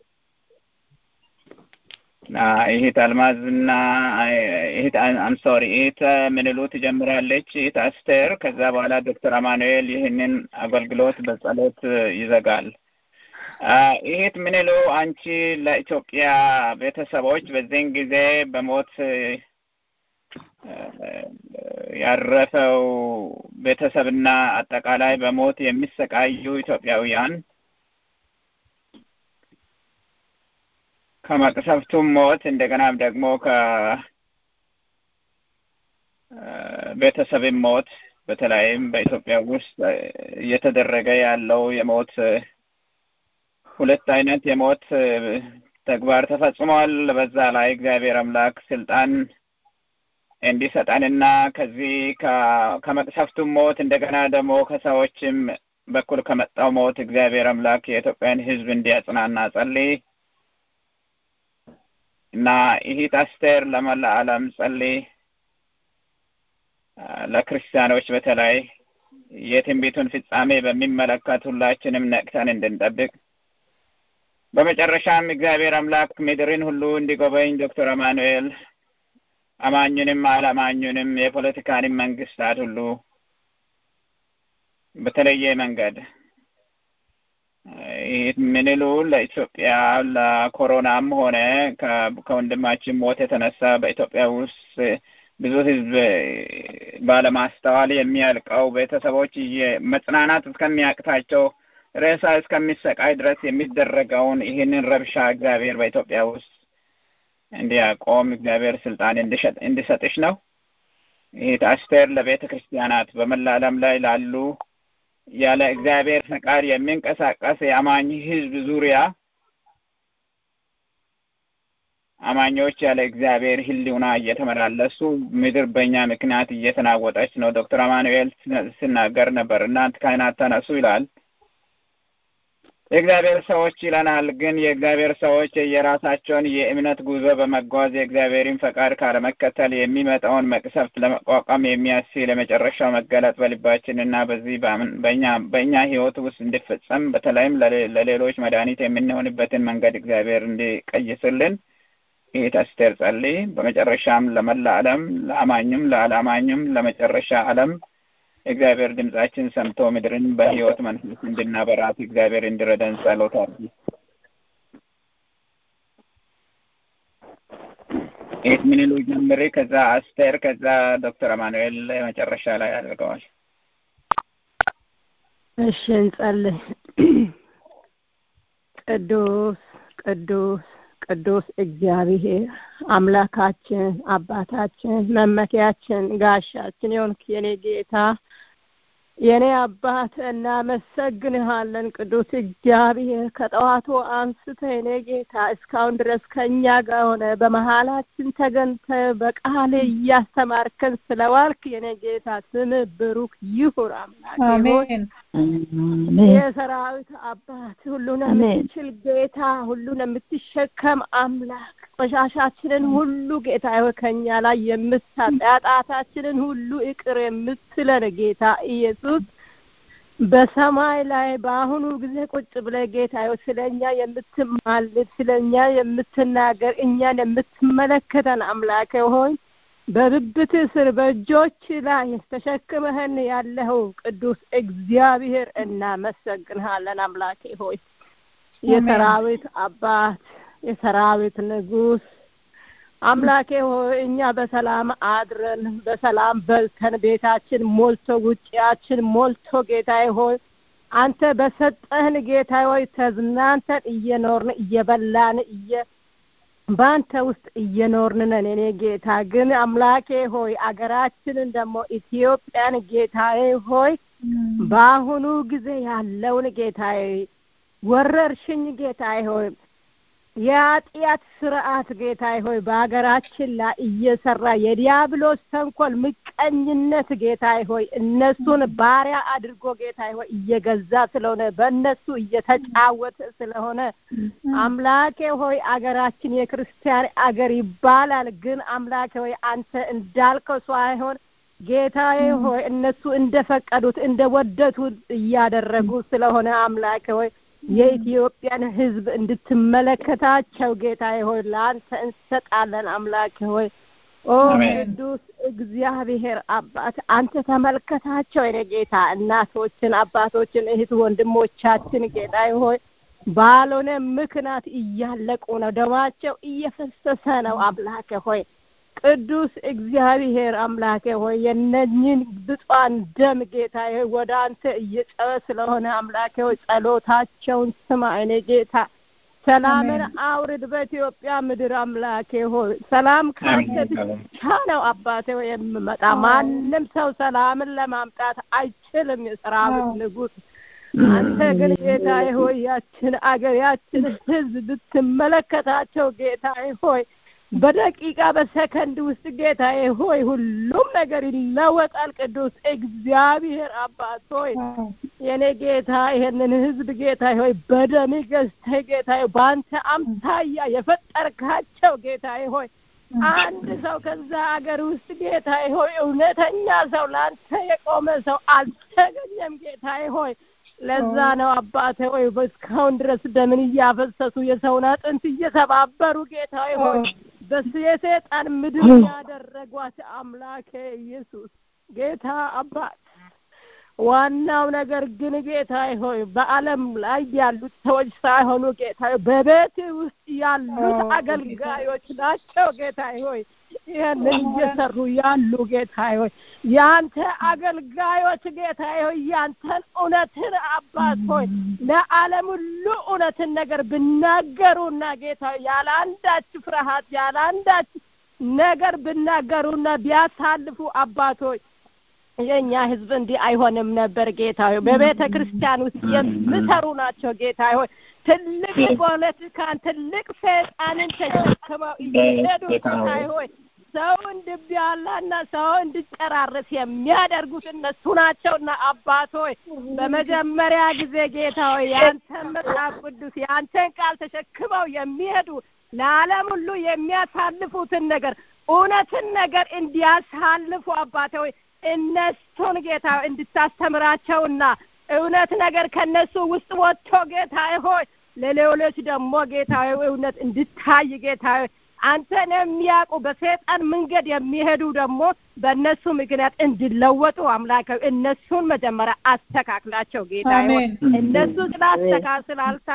ይሄት አልማዝና ይሄት አም ሶሪ ይሄት ምንሉ ትጀምራለች። ይሄት አስቴር ከዛ በኋላ ዶክተር አማኑኤል ይህንን አገልግሎት በጸሎት ይዘጋል። ይሄት ምንሉ አንቺ ለኢትዮጵያ ቤተሰቦች በዚህን ጊዜ በሞት ያረፈው ቤተሰብና አጠቃላይ በሞት የሚሰቃዩ ኢትዮጵያውያን ከመቅሰፍቱም ሞት እንደገናም ደግሞ ከቤተሰብም ሞት በተለይም በኢትዮጵያ ውስጥ እየተደረገ ያለው የሞት ሁለት አይነት የሞት ተግባር ተፈጽሟል። በዛ ላይ እግዚአብሔር አምላክ ስልጣን እንዲሰጠንና ከዚህ ከመቅሰፍቱም ሞት እንደገና ደግሞ ከሰዎችም በኩል ከመጣው ሞት እግዚአብሔር አምላክ የኢትዮጵያን ሕዝብ እንዲያጽናና ጸልይ እና ይሂት አስቴር ለመላ ዓለም ጸልይ። ለክርስቲያኖች በተለይ የትንቢቱን ፍጻሜ በሚመለከት ሁላችንም ነቅተን እንድንጠብቅ በመጨረሻም እግዚአብሔር አምላክ ምድርን ሁሉ እንዲጎበኝ ዶክተር አማኑኤል አማኙንም አላማኙንም የፖለቲካንም መንግስታት ሁሉ በተለየ መንገድ ምንሉ ለኢትዮጵያ ለኮሮናም ሆነ ከወንድማችን ሞት የተነሳ በኢትዮጵያ ውስጥ ብዙ ሕዝብ ባለማስተዋል የሚያልቀው ቤተሰቦች መጽናናት እስከሚያቅታቸው ሬሳ እስከሚሰቃይ ድረስ የሚደረገውን ይህንን ረብሻ እግዚአብሔር በኢትዮጵያ ውስጥ እንዲያቆም እግዚአብሔር ስልጣን እንዲሰጥሽ ነው። ይህ አስቴር ለቤተ ክርስቲያናት በመላ ዓለም ላይ ላሉ ያለ እግዚአብሔር ፈቃድ የሚንቀሳቀስ የአማኝ ህዝብ ዙሪያ አማኞች ያለ እግዚአብሔር ህሊና እየተመላለሱ ምድር በእኛ ምክንያት እየተናወጠች ነው። ዶክተር አማኑኤል ሲናገር ነበር። እናንተ ካህናት ተነሱ ይላል። የእግዚአብሔር ሰዎች ይለናል። ግን የእግዚአብሔር ሰዎች የራሳቸውን የእምነት ጉዞ በመጓዝ የእግዚአብሔርን ፈቃድ ካለመከተል የሚመጣውን መቅሰፍት ለመቋቋም የሚያስችል የመጨረሻው መገለጥ በልባችን እና በዚህ በእኛ በእኛ ህይወት ውስጥ እንዲፈጸም በተለይም ለሌሎች መድኃኒት የምንሆንበትን መንገድ እግዚአብሔር እንዲቀይስልን ይህ አስቴር ጸልይ። በመጨረሻም ለመላ ዓለም ለአማኝም ለአላማኝም ለመጨረሻ ዓለም እግዚአብሔር ድምጻችን ሰምቶ ምድርን በህይወት መንፈስ እንድናበራት እግዚአብሔር እንዲረዳን ጸሎት አድርጊ። ይህ ምንሉ ጀምሬ ከዛ አስቴር ከዛ ዶክተር አማኑኤል መጨረሻ ላይ አድርገዋል። እሺ እንጸልይ። ቅዱስ ቅዱስ ቅዱስ እግዚአብሔር አምላካችን አባታችን መመኪያችን ጋሻችን የሆንክ የኔ ጌታ የኔ አባት እናመሰግንሃለን። ቅዱስ እግዚአብሔር ከጠዋቱ አንስተ የኔ ጌታ እስካሁን ድረስ ከእኛ ጋር ሆነ በመሀላችን ተገንተ በቃል እያስተማርከን ስለዋልክ የኔ ጌታ ስም ብሩክ ይሁን። አምላክ አሜን የሰራዊት አባት ሁሉን የምትችል ጌታ ሁሉን የምትሸከም አምላክ ቆሻሻችንን ሁሉ ጌታ ሆይ ከኛ ላይ የምታጣ ኃጢአታችንን ሁሉ ይቅር የምትለን ጌታ ኢየሱስ በሰማይ ላይ በአሁኑ ጊዜ ቁጭ ብለህ ጌታ ሆይ ስለኛ የምትማልድ ስለኛ የምትናገር እኛን የምትመለከተን አምላክ ሆይ በብብት ስር በእጆች ላይ ተሸክመህን ያለኸው ቅዱስ እግዚአብሔር እናመሰግንሃለን። አምላኬ ሆይ የሰራዊት አባት የሰራዊት ንጉስ አምላኬ ሆይ እኛ በሰላም አድረን በሰላም በልተን ቤታችን ሞልቶ ውጭያችን ሞልቶ ጌታዬ ሆይ አንተ በሰጠህን ጌታ ሆይ ተዝናንተን እየኖርን እየበላን እየ በአንተ ውስጥ እየኖርን ነን። እኔ ጌታ ግን አምላኬ ሆይ አገራችንን ደግሞ ኢትዮጵያን ጌታዬ ሆይ በአሁኑ ጊዜ ያለውን ጌታዬ ወረርሽኝ ጌታዬ ሆይ የኃጢአት ስርዓት ጌታዬ ሆይ በሀገራችን ላይ እየሰራ የዲያብሎስ ተንኮል፣ ምቀኝነት ጌታዬ ሆይ እነሱን ባሪያ አድርጎ ጌታዬ ሆይ እየገዛ ስለሆነ በእነሱ እየተጫወተ ስለሆነ አምላኬ ሆይ አገራችን የክርስቲያን አገር ይባላል። ግን አምላኬ ሆይ አንተ እንዳልከው ሳይሆን ጌታዬ ሆይ እነሱ እንደፈቀዱት እንደወደቱት እያደረጉ ስለሆነ አምላኬ ሆይ የኢትዮጵያን ሕዝብ እንድትመለከታቸው ጌታዬ ሆይ ለአንተ እንሰጣለን። አምላኬ ሆይ ኦ ቅዱስ እግዚአብሔር አባት አንተ ተመልከታቸው። የኔ ጌታ እናቶችን፣ አባቶችን፣ እህት ወንድሞቻችን ጌታዬ ሆይ ባልሆነ ምክንያት እያለቁ ነው፣ ደማቸው እየፈሰሰ ነው። አምላኬ ሆይ ቅዱስ እግዚአብሔር አምላኬ ሆይ የነኝን ብፁዓን ደም ጌታዬ ወደ አንተ እየጨበ ስለሆነ አምላኬ ሆይ ጸሎታቸውን ስማ። እኔ ጌታ ሰላምን አውርድ በኢትዮጵያ ምድር አምላኬ ሆይ ሰላም ካንተ ብቻ ነው አባቴ ሆይ የምመጣ ማንም ሰው ሰላምን ለማምጣት አይችልም። የሰራዊት ንጉሥ አንተ ግን ጌታዬ ሆይ ያችን አገር ያችን ሕዝብ ብትመለከታቸው ጌታዬ ሆይ በደቂቃ በሰከንድ ውስጥ ጌታዬ ሆይ ሁሉም ነገር ይለወጣል። ቅዱስ እግዚአብሔር አባት ሆይ የኔ ጌታ ይሄንን ህዝብ ጌታ ሆይ በደም ገዝተህ ጌታ በአንተ አምሳያ የፈጠርካቸው ጌታዬ ሆይ አንድ ሰው ከዛ አገር ውስጥ ጌታዬ ሆይ እውነተኛ ሰው ለአንተ የቆመ ሰው አልተገኘም። ጌታዬ ሆይ ለዛ ነው አባቴ ሆይ እስካሁን ድረስ ደምን እያፈሰሱ የሰውን አጥንት እየሰባበሩ ጌታዬ ሆይ በስ የሰይጣን ምድር ያደረጓት አምላኬ ኢየሱስ ጌታ አባት ዋናው ነገር ግን ጌታ ሆይ በዓለም ላይ ያሉት ሰዎች ሳይሆኑ ጌታ ሆይ በቤት ውስጥ ያሉት አገልጋዮች ናቸው ጌታ ሆይ ይህንን እየሰሩ ያሉ ጌታ ሆይ ያንተ አገልጋዮች ጌታ ሆይ ያንተን እውነትን አባት ሆይ ለዓለም ሁሉ እውነትን ነገር ብናገሩና ጌታ ሆይ ያለ አንዳች ፍርሃት ያለ አንዳች ነገር ብናገሩና ቢያሳልፉ አባት ሆይ የእኛ ህዝብ እንዲህ አይሆንም ነበር ጌታ ሆይ በቤተ ክርስቲያን ውስጥ የሚሰሩ ናቸው ጌታ ሆይ ትልቅ ፖለቲካን ትልቅ ሰይጣንን ተሸክመው እየሄዱ ጌታ ሆይ ሰው እንድቢያላና ሰው እንድጨራርስ የሚያደርጉት እነሱ ናቸውና አባት ሆይ በመጀመሪያ ጊዜ ጌታ ሆይ የአንተን መጽሐፍ ቅዱስ የአንተን ቃል ተሸክመው የሚሄዱ ለዓለም ሁሉ የሚያሳልፉትን ነገር እውነትን ነገር እንዲያሳልፉ አባቴ ሆይ እነሱን ጌታ እንድታስተምራቸውና እውነት ነገር ከነሱ ውስጥ ወጥቶ ጌታ ሆይ ለሌሎች ደግሞ ጌታ እውነት እንድታይ ጌታ አንተን የሚያውቁ በሰይጣን መንገድ የሚሄዱ ደግሞ በእነሱ ምክንያት እንዲለወጡ አምላክ እነሱን መጀመሪያ አስተካክላቸው ጌታ ሆይ እነሱ ስላስተካ ስላልታ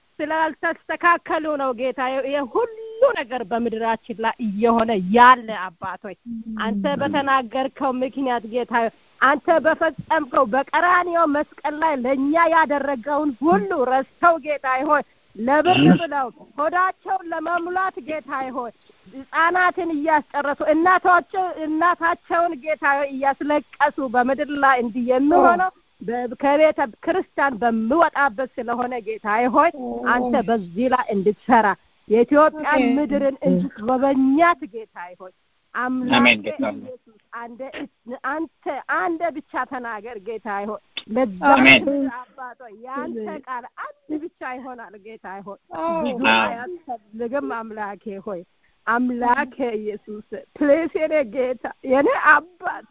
ስላልተስተካከሉ ነው ጌታ የሁሉ ነገር በምድራችን ላይ እየሆነ ያለ አባቶች አንተ በተናገርከው ምክንያት ጌታ አንተ በፈጸምከው በቀራንዮ መስቀል ላይ ለእኛ ያደረገውን ሁሉ ረስተው ጌታ ሆይ ለብር ብለው ሆዳቸውን ለመሙላት ጌታ ሆይ ህጻናትን እያስጨረሱ እናቶቸው እናታቸውን ጌታ እያስለቀሱ በምድር ላይ እንዲህ የሚሆነው ከቤተ ክርስቲያን በምወጣበት ስለሆነ ጌታ ሆይ አንተ በዚህ ላይ እንድትሰራ የኢትዮጵያን ምድርን እንድትጎበኛት ጌታ ሆይ አምላክ ኢየሱስ አንደ አንተ አንደ ብቻ ተናገር ጌታ ሆይ ለዛ አባቶ የአንተ ቃል አንድ ብቻ ይሆናል ጌታ ሆይ ብዙ አያስፈልግም አምላኬ ሆይ አምላኬ ኢየሱስ ፕሌስ የኔ ጌታ የኔ አባት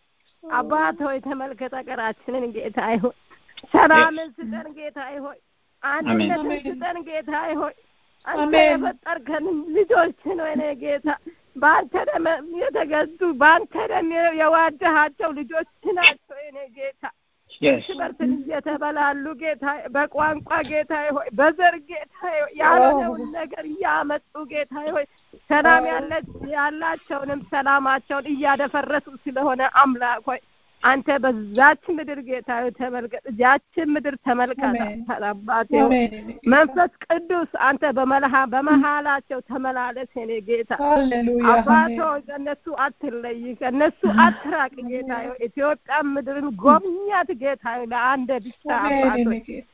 አባት ሆይ ተመልከት ሀገራችንን ጌታ ሆይ ሰላምን ስጠን ጌታ ሆይ አንድነትን ስጠን ጌታ ሆይ አንተ የፈጠርከን ልጆችን ወይኔ ጌታ በአንተ ደም የተገዙ በአንተ ደም የዋደሃቸው ልጆች ናቸው የኔ ጌታ እርስ በርስ እየተበላሉ ጌታ በቋንቋ ጌታ ሆይ በዘር ጌታ ሆይ ያልሆነውን ነገር እያመጡ ጌታ ሆይ ሰላም ያላቸውንም ሰላማቸውን እያደፈረሱ ስለሆነ አምላክ ሆይ አንተ በዛች ምድር ጌታ ሆይ ተመልከት ያችን ምድር ተመልከት አባቴ መንፈስ ቅዱስ አንተ በመልሃ በመሃላቸው ተመላለስ የኔ ጌታ አባቶ ከእነሱ አትለይ ከእነሱ አትራቅ ጌታ ሆይ ኢትዮጵያ ምድርን ጎብኛት ጌታ ሆይ ለአንድ ብቻ አባቶ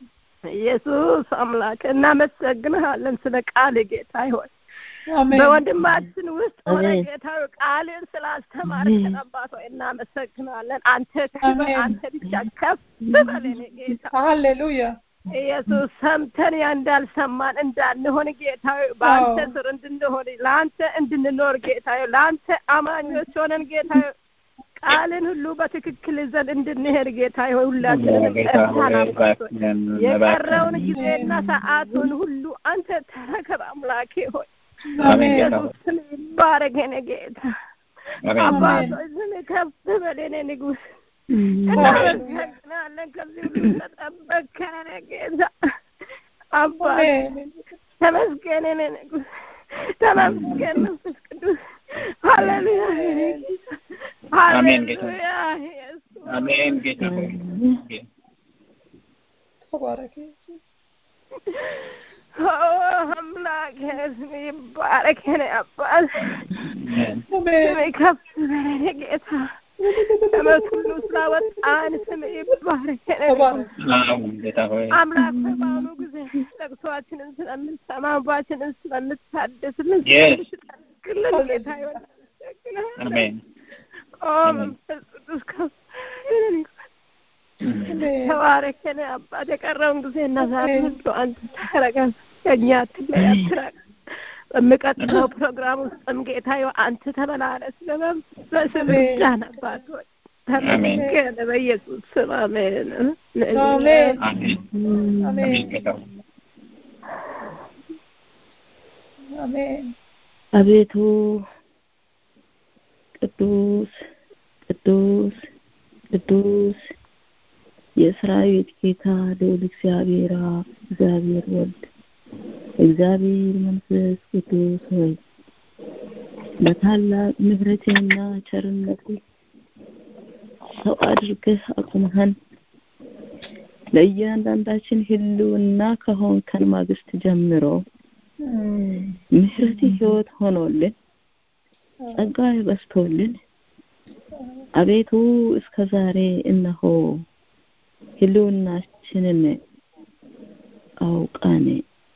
ኢየሱስ አምላክ እናመሰግንሃለን ስለ ቃል ጌታ ሆይ በወንድማችን ውስጥ ሆነ ጌታ ቃልን ስላስተማርከን አባት ሆይ እናመሰግናለን። አንተ ክብር አንተ ብቻ ከፍ በል የኔ ጌታ ሃሌሉያ። ኢየሱስ ሰምተን ያ እንዳልሰማን እንዳንሆን ጌታ ሆይ በአንተ ስር እንድንሆን ለአንተ እንድንኖር ጌታ ሆይ ለአንተ አማኞች ሆነን ጌታ ሆይ ቃልን ሁሉ በትክክል ይዘን እንድንሄድ ጌታ ሆይ ሁላችንም ቀርታን አባት የቀረውን ጊዜና ሰዓቱን ሁሉ አንተ ተረከብ አምላኬ ሆይ ኢየሱስ ስም ይባረክ የኔ ጌታ አባቶች ስም ከፍ በል የኔ ንጉሥ እናመሰግናለን ከዚህ ሁሉ ተጠበቅከን የኔ ጌታ አባት ተመስገን የኔ ንጉሥ ተመስገን መንፈስ ቅዱስ ሃሌሉያ የኔ ጌታ ሃሌሉያ ኢየሱስ አሜን ጌታ ሆይ ተባረክ አምላክ ስም ይባረክ የኔ አባት ስም ከፍ በል የኔ ጌታ ከመት ሁሉ ስላወጣን ስም ይባረክ የኔ ጌታ ሆይ አምላክ በአሁኑ ጊዜ ለቅሶአችንን ስለምትሰማ እንባችንን ስለምታድስልን Yes. ስለምትጠግልን ጌታ ይሆን አሜን ኦ መንፈስ ቅዱስ ከፍ ይበል ተባረክ የኔ አባት የቀረውን ጊዜ እና ዛሬ ሁሉ አንተ ታረጋል ከእኛ አትለይ አትራቅ በሚቀጥለው ፕሮግራም ውስጥም ጌታ ሆይ አንተ ተመላለስ በመንፈስ ብቻህን አባት ሆይ ተመስገን በኢየሱስ ስም አሜን አሜን አሜን አሜን ጌታ ሆይ አሜን አቤቱ ቅዱስ ቅዱስ ቅዱስ የሰራዊት ጌታ ልዑል እግዚአብሔር አብ፣ እግዚአብሔር ወልድ፣ እግዚአብሔር መንፈስ ቅዱስ ሆይ በታላቅ ምሕረትና ቸርነት ሰው አድርገህ አቁመህን ለእያንዳንዳችን ህልውና ከሆንከን ማግስት ጀምሮ ምሕረት ህይወት ሆኖልን ጸጋ በስቶልን አቤቱ እስከ ዛሬ እነሆ ህልውናችንን አውቀን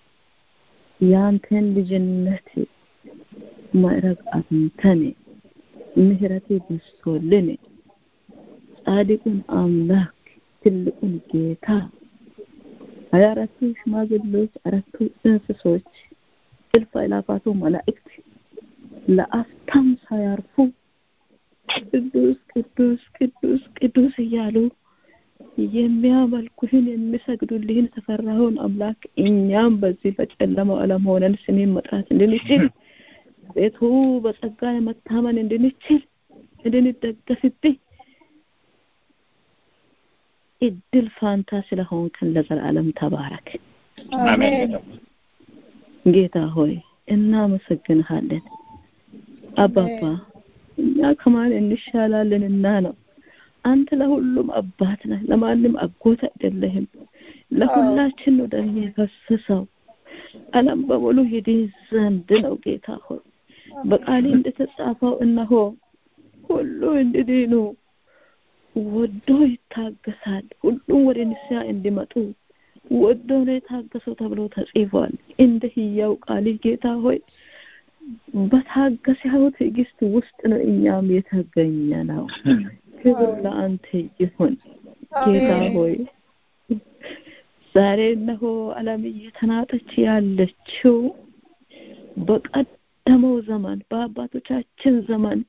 ያንተን ልጅነት ማዕረግ አግኝተን ምሕረት በስቶልን ጻድቁን አምላክ ትልቁን ጌታ ሀያ አራቱ ሽማግሌዎች አራቱ እንስሶች እልፍ አእላፋቱ መላእክት ለአፍታም ሳያርፉ ቅዱስ ቅዱስ ቅዱስ ቅዱስ እያሉ የሚያመልኩህን የሚሰግዱልህን ተፈራኸውን አምላክ እኛም በዚህ በጨለማው ዓለም ሆነን ስሜን መጥራት እንድንችል ቤቱ በጸጋ መታመን እንድንችል እንድንደገፍብህ እድል ፋንታ ስለሆንከን ለዘላለም ተባረክ። አሜን ጌታ ሆይ እናመሰግንሃለን። አባባ እኛ ከማን እንሻላለንና ነው? አንተ ለሁሉም አባት ነህ፣ ለማንም አጎት አይደለህም። ለሁላችን ነው ደም የፈሰሰው ዓለም በሙሉ ይድን ዘንድ ነው። ጌታ ሆይ በቃሌ እንደተጻፈው እነሆ ሁሉ እንዲድኑ ወዶ ይታገሳል፣ ሁሉም ወደ ንስሐ እንዲመጡ ወዶ ነው የታገሰው ተብሎ ተጽፏል። እንደ ህያው ቃልህ ጌታ ሆይ በታገሰው ትዕግስት ውስጥ ነው እኛም የተገኘ ነው። ክብር ለአንተ ይሁን ጌታ ሆይ። ዛሬ እነሆ ዓለም እየተናጠች ያለችው በቀደመው ዘመን በአባቶቻችን ዘመን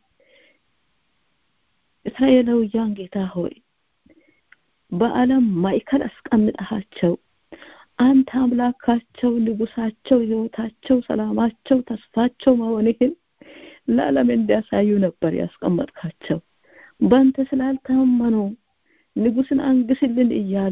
እስራኤላውያን ጌታ ሆይ በዓለም ማዕከል አስቀምጠሃቸው አንተ አምላካቸው፣ ንጉሳቸው፣ ህይወታቸው፣ ሰላማቸው፣ ተስፋቸው መሆንህን ለዓለም እንዲያሳዩ ነበር ያስቀመጥካቸው። በአንተ ስላልታመኑ ንጉስን አንግስልን እያሉ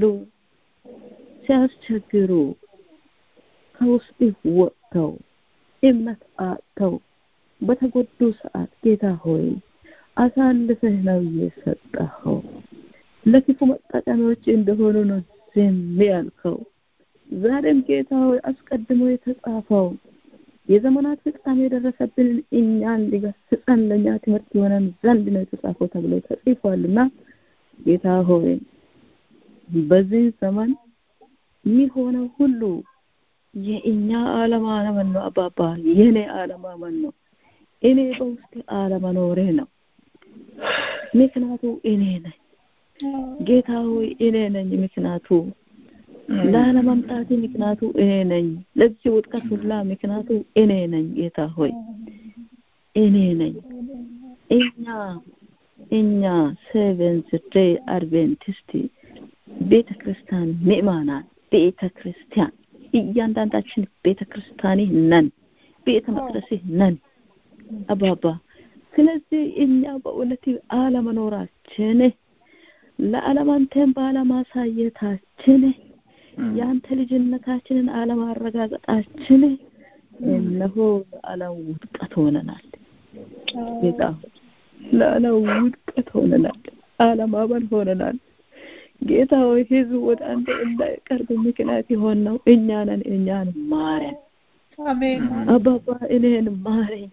ሲያስቸግሩ ከውስጥ ወጥተው እምነት አጥተው በተጎዱ ሰዓት ጌታ ሆይ አሳልፈህ ነው የሰጠኸው። ለክፉ መጠቀሚያዎች እንደሆኑ ነው ዝም ያልከው። ዛሬም ጌታ ሆይ አስቀድሞ የተጻፈው የዘመናት ፍጻሜ የደረሰብንን እኛን ሊገስጸን ለእኛ ትምህርት የሆነን ዘንድ ነው የተጻፈው ተብሎ ተጽፏልና ጌታ ሆይ በዚህ ዘመን የሚሆነው ሁሉ የእኛ አለማመን ነው። አባባ የኔ አለማመን ነው። እኔ በውስጤ አለመኖሬ ነው። ምክንያቱ እኔ ነኝ። ጌታ ሆይ እኔ ነኝ ምክንያቱ ላለመምጣቴ ምክንያቱ እኔ ነኝ። ለዚህ ውድቀት ሁላ ምክንያቱ እኔ ነኝ። ጌታ ሆይ እኔ ነኝ። እኛ እኛ ሴቨንዝ ዴይ አድቬንቲስት ቤተ ክርስቲያን ምእማናን ቤተ ክርስቲያን እያንዳንዳችን ቤተ ክርስቲያኒ ነን፣ ቤተ መቅደስህ ነን አባባ። ስለዚህ እኛ በእውነት አለመኖራችን ለዓለም አንተን ባለማሳየታችን የአንተ ልጅነታችንን አለማረጋገጣችን እነሆ ለዓለም ውድቀት ሆነናል። ጌታ ለዓለም ውድቀት ሆነናል። አለማመን ሆነናል። ጌታ ሆይ ህዝብ ወደ አንተ እንዳይቀርብ ምክንያት የሆን ነው እኛ ነን። እኛን ማረን አሜን አባባ፣ እኔን ማረኝ።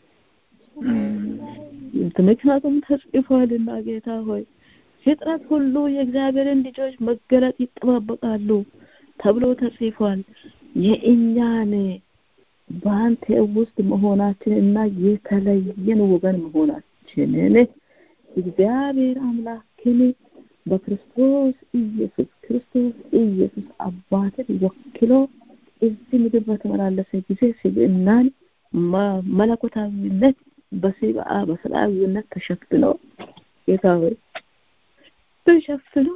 ምክንያቱም ተጽፏልና ጌታ ሆይ ፍጥረት ሁሉ የእግዚአብሔርን ልጆች መገለጥ ይጠባበቃሉ ተብሎ ተጽፏል። የእኛን በአንተ ውስጥ መሆናችንን እና የተለየን ወገን መሆናችንን እግዚአብሔር አምላክን በክርስቶስ ኢየሱስ ክርስቶስ ኢየሱስ አባትን ወክሎ እዚህ ምድር በተመላለሰ ጊዜ ስብዕናን መለኮታዊነት በስብዓ በሰብአዊነት ተሸፍኖ ጌታ ሆይ ተሸፍኖ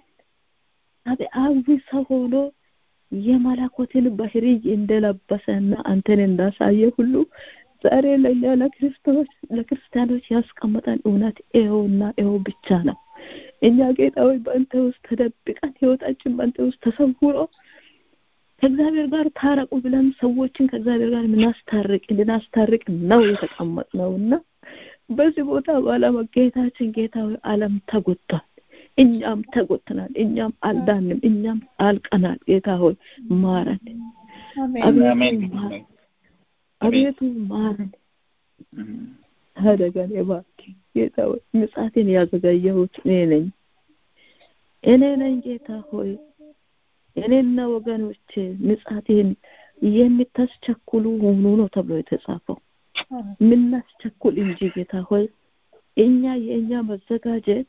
ሰብአዊ ሰው ሆኖ የመለኮትን ባህሪ እንደለበሰና አንተን እንዳሳየ ሁሉ ዛሬ ለእኛ ለክርስቶስ ለክርስቲያኖች ያስቀመጠን እውነት ይኸውና ይኸው ብቻ ነው። እኛ ጌታ ሆይ በአንተ ውስጥ ተደብቀን ህይወታችን በአንተ ውስጥ ተሰውሮ ከእግዚአብሔር ጋር ታረቁ ብለን ሰዎችን ከእግዚአብሔር ጋር ምናስታርቅ እንድናስታርቅ ነው የተቀመጥነው እና በዚህ ቦታ ባለመገኘታችን ጌታ ሆይ ዓለም ተጎድቷል። እኛም ተጎድተናል። እኛም አልዳንም። እኛም አልቀናል። ጌታ ሆይ ማረን። አቤቱ ማረን። አቤቱ ማረን። ታደገን እባክህ ጌታ ሆይ ምጽአቴን ያዘጋጀሁት እኔ ነኝ እኔ ነኝ ጌታ ሆይ እኔና ወገኖቼ ምጽአቴን የምታስቸኩሉ ሆኑ ነው ተብሎ የተጻፈው ምናስቸኩል እንጂ ጌታ ሆይ እኛ የእኛ መዘጋጀት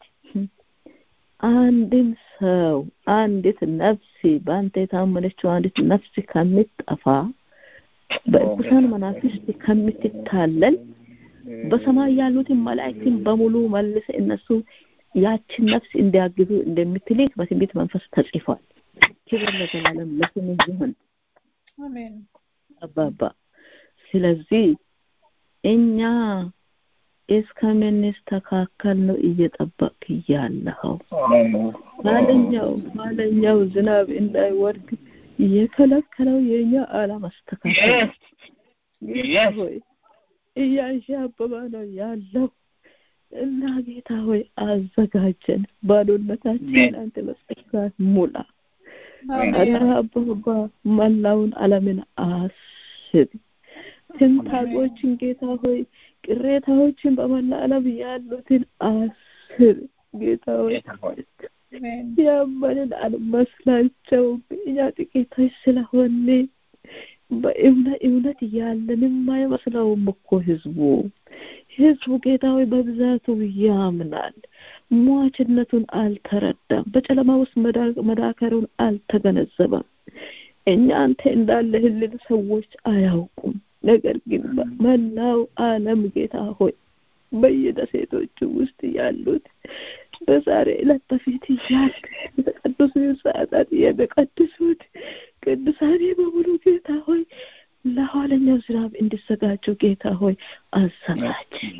አንድን ሰው አንዲት ነፍስ በአንተ የታመነችው አንዲት ነፍስ ከምትጠፋ በእርኩሳን መናፍስት ከምትታለል በሰማይ ያሉትን መላእክትን በሙሉ መልሰ እነሱ ያችን ነፍስ እንዲያግዙ እንደምትልክ በትንቢት መንፈስ ተጽፏል። ክብር ለዘላለም ለስም ይሁን አባባ። ስለዚህ እኛ እስከምንስተካከል ነው እየጠበቅ እያለኸው ኋለኛው ኋለኛው ዝናብ እንዳይወርድ የከለከለው የእኛ አለማስተካከል ሆይ እያንሻበበ ነው ያለው እና ጌታ ሆይ አዘጋጀን። ባዶነታችን አንተ በጸጋ ሙላ። አደራ አባባ መላውን ዓለምን አስብ። ትንታቆችን ጌታ ሆይ ቅሬታዎችን በመላ ዓለም ያሉትን አስብ። ጌታ ሆይ ያመንን አልመስላቸውም እኛ ጥቂቶች ስለሆነ በእምነት እምነት ያለንም አይመስለውም እኮ ህዝቡ ህዝቡ ጌታ ሆይ በብዛቱ ያምናል። ሟችነቱን አልተረዳም። በጨለማ ውስጥ መዳከሩን አልተገነዘበም። እኛ አንተ እንዳለህልን ሰዎች አያውቁም። ነገር ግን በመላው ዓለም ጌታ ሆይ በየደሴቶቹ ውስጥ ያሉት በዛሬ ዕለት በፊት ያሉ የተቀደሱ ሰዓታት የሚቀድሱት ቅዱሳኔ በሙሉ ጌታ ሆይ ለኋለኛው ዝናብ እንዲዘጋጁ ጌታ ሆይ አዘጋጀን።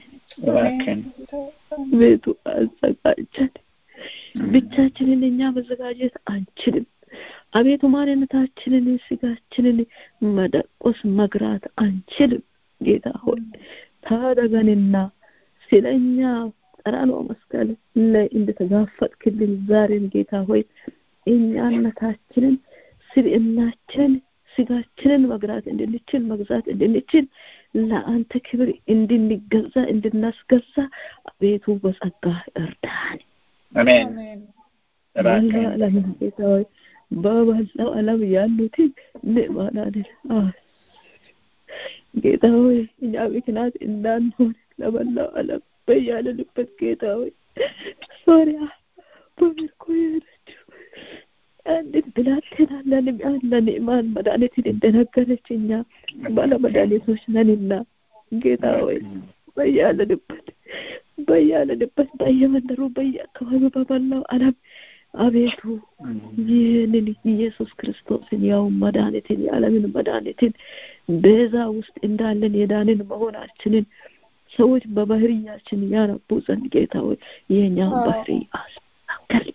ቤቱ አዘጋጀን። ብቻችንን እኛ መዘጋጀት አንችልም። አቤቱ ማንነታችንን ስጋችንን መደቆስ መግራት አንችልም። ጌታ ሆይ ታደገንና ስለኛ ቀራንዮ መስቀል ላይ እንደተጋፈጥክልን ዛሬም ጌታ ሆይ እኛነታችንን ስብዕናችንን ስጋችንን መግራት እንድንችል መግዛት እንድንችል ለአንተ ክብር እንድንገዛ እንድናስገዛ አቤቱ በጸጋ እርዳን። አሜን። መላው ዓለምን ጌታ ሆይ በመላው ዓለም ያሉትን ምዕመናንን ጌታ ሆይ እኛ ምክንያት እንዳንሆን ለመላው ዓለም በያለንበት ጌታ ሆይ ሶሪያ በምርኮ የሄደችው አንዲት ብላቴና ለንዕማን ለንዕማን መድኃኒትን እንደነገረች እኛ ባለመድኃኒቶች ነንና ጌታ ሆይ በያለንበት በያለንበት በየመንደሩ በየአካባቢው በመላው ዓለም አቤቱ ይህንን ኢየሱስ ክርስቶስን ያው መድኃኒትን የዓለምን መድኃኒትን ቤዛ ውስጥ እንዳለን የዳንን መሆናችንን ሰዎች በባህርያችን ያነቡ ዘንድ ጌታ ሆይ የእኛ ባህሪ አስተካከል።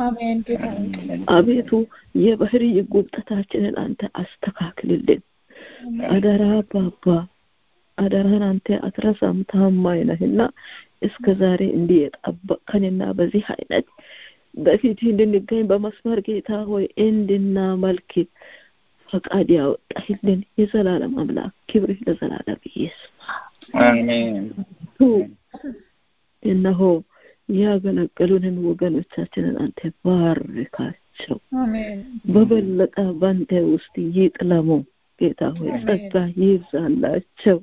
አቤቱ የባህሪ ጉብጠታችንን አንተ አስተካክልልን። አደራ ባባ አደራህን አንተ አትረሳም፣ ታማኝ ነህና እስከ ዛሬ እንዲህ የጠበቅከንና በዚህ አይነት በፊት እንድንገኝ በመስመር ጌታ ሆይ እንድናመልክ ፈቃድ ያወጣህልን የዘላለም አምላክ ክብርህ ለዘላለም ይስፋ። አሜን። እነሆ ያገለገሉንን ወገኖቻችንን አንተ ባርካቸው፣ በበለጠ በአንተ ውስጥ ይጥለሙ። ጌታ ሆይ ጸጋ ይብዛላቸው።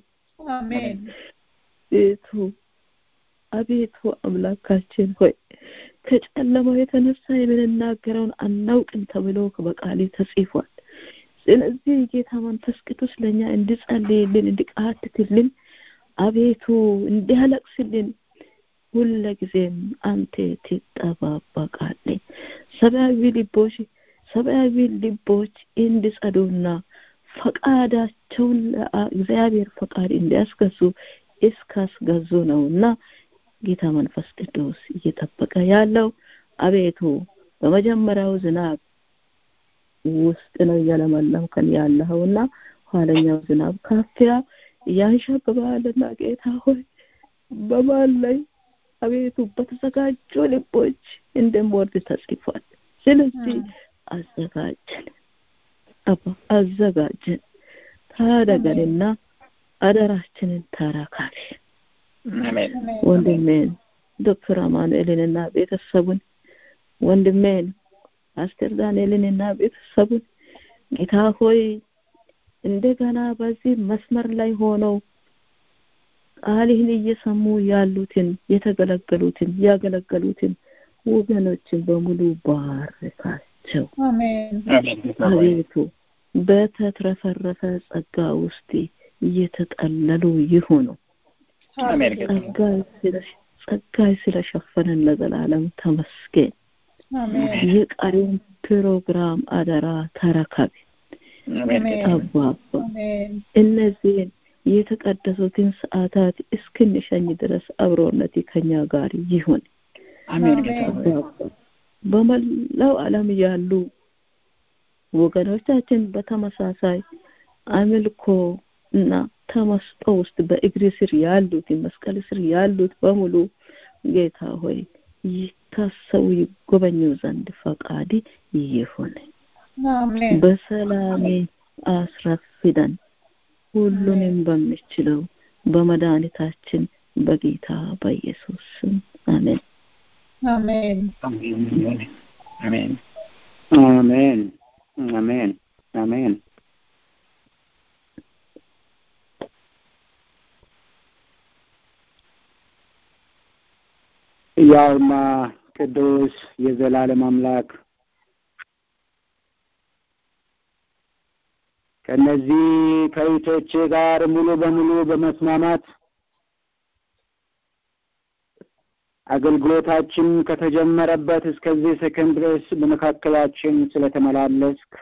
ቤቱ አቤቱ አምላካችን ሆይ ከጨለማው የተነሳ የምንናገረውን አናውቅም ተብሎ በቃሌ ተጽፏል። ስለዚህ ጌታ መንፈስ ቅዱስ ለእኛ እንዲጸልይልን እንዲቃትትልን አቤቱ እንዲያለቅስልን ሁለጊዜም አንተ ትጠባበቃለህ። ሰብአዊ ልቦች ሰብአዊ ልቦች እንዲጸዱና ፈቃዳቸውን ለእግዚአብሔር ፈቃድ እንዲያስገዙ እስካስገዙ ነውና ጌታ መንፈስ ቅዱስ እየጠበቀ ያለው አቤቱ በመጀመሪያው ዝናብ ውስጥ ነው እያለመለምከን ያለኸውና ኋለኛው ዝናብ ካፊያ ያንሻብባልና ጌታ ሆይ በማን ላይ አቤቱ በተዘጋጁ ልቦች እንደምወርድ ተጽፏል። ስለዚህ አዘጋጀን አባ አዘጋጀን፣ ታደገንና አደራችንን ተረካቢ። አሜን ወንድሜን ዶክተር አማኑኤልንና ቤተሰቡን ወንድሜን አስቴር ዳንኤልንና ቤተሰቡን ጌታ ሆይ እንደገና በዚህ መስመር ላይ ሆነው ቃልህን እየሰሙ ያሉትን የተገለገሉትን ያገለገሉትን ወገኖችን በሙሉ ባርካቸው። አሜን አቤቱ በተትረፈረፈ ጸጋ ውስጥ እየተጠለሉ ይሁኑ። አሜን ጸጋይ ስለሸፈነን ለዘላለም ተመስገን። አሜን የቀሪውን ፕሮግራም አደራ ተረከብ አሜን አባባ አሜን እነዚህን የተቀደሱትን ሰዓታት እስክንሸኝ ድረስ አብሮነት ከኛ ጋር ይሁን። አሜን ጌታ ሆይ አባባ በመላው ዓለም ያሉ ወገኖቻችን በተመሳሳይ አምልኮ እና ተመስጦ ውስጥ በእግር ስር ያሉት መስቀል ስር ያሉት በሙሉ ጌታ ሆይ ይታሰቡ ይጎበኙ ዘንድ ፈቃድ ይሁን። አሜን በሰላሜ አስረፍደን ሁሉንም በሚችለው በመድኃኒታችን በጌታ በኢየሱስ ስም አሜን። አሜን አሜን አሜን አሜን አሜን ያውማ ቅዱስ የዘላለም አምላክ ከነዚህ ከይቶቼ ጋር ሙሉ በሙሉ በመስማማት አገልግሎታችን ከተጀመረበት እስከዚህ ሰከንድ ድረስ በመካከላችን ስለተመላለስክ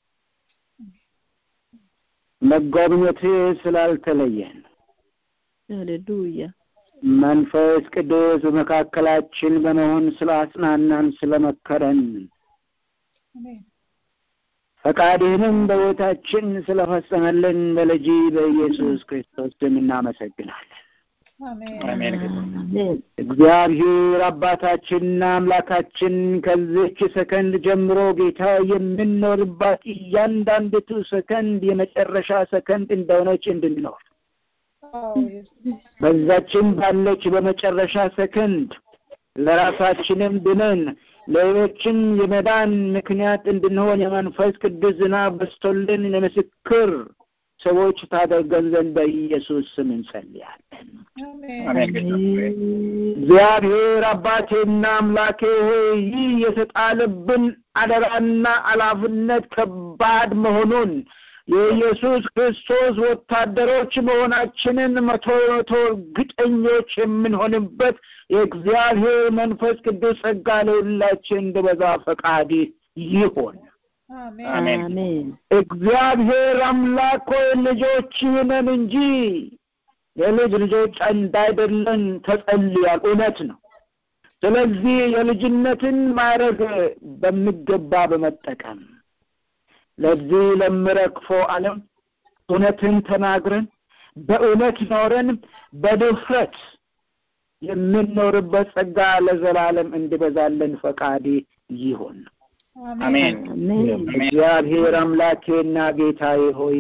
መጎብኘት ስላልተለየን ሃሌሉያ መንፈስ ቅዱስ በመካከላችን በመሆን ስላጽናናን ስለመከረን አሜን ፈቃድህንም በሕይወታችን ስለፈጸመልን በልጅ በኢየሱስ ክርስቶስ ስም እናመሰግናለን። አሜን አሜን ጌታ ሆይ አሜን እግዚአብሔር አባታችንና አምላካችን ከዚች ሰከንድ ጀምሮ ጌታ የምንኖርባት እያንዳንዲቱ ሰከንድ የመጨረሻ ሰከንድ እንደሆነች እንድንኖር አዎ ኢየሱስ በዛችን ባለች በመጨረሻ ሰከንድ ለራሳችንም ድነን ለሌሎችም የመዳን ምክንያት እንድንሆን የመንፈስ ቅዱስ ዝናብ በስቶልን የምስክር ሰዎች ታደርገን ዘንድ በኢየሱስ ስም እንጸልያለን። አሜን አሜን ጌታ ሆይ እግዚአብሔር አባቴና አምላኬ ሆይ ይህ የተጣለብን አደራና ኃላፊነት ከባድ መሆኑን የኢየሱስ ክርስቶስ ወታደሮች መሆናችንን መቶ መቶ እርግጠኞች የምንሆንበት የእግዚአብሔር መንፈስ ቅዱስ ጸጋ ለሁላችን እንዲበዛ ፈቃድ ይሆን። አሜን አሜን አሜን እግዚአብሔር አምላክ ሆይ ልጆች ነን እንጂ የልጅ ልጆች እንዳይደለን ተጸልያል። እውነት ነው። ስለዚህ የልጅነትን ማዕረግ በሚገባ በመጠቀም ለዚህ ለምረክፈው ዓለም እውነትን ተናግረን በእውነት ኖረን በድፍረት የምንኖርበት ጸጋ ለዘላለም እንዲበዛለን ፈቃድ ይሁን። አሜን አሜን አሜን እግዚአብሔር አምላኬና ጌታዬ ሆይ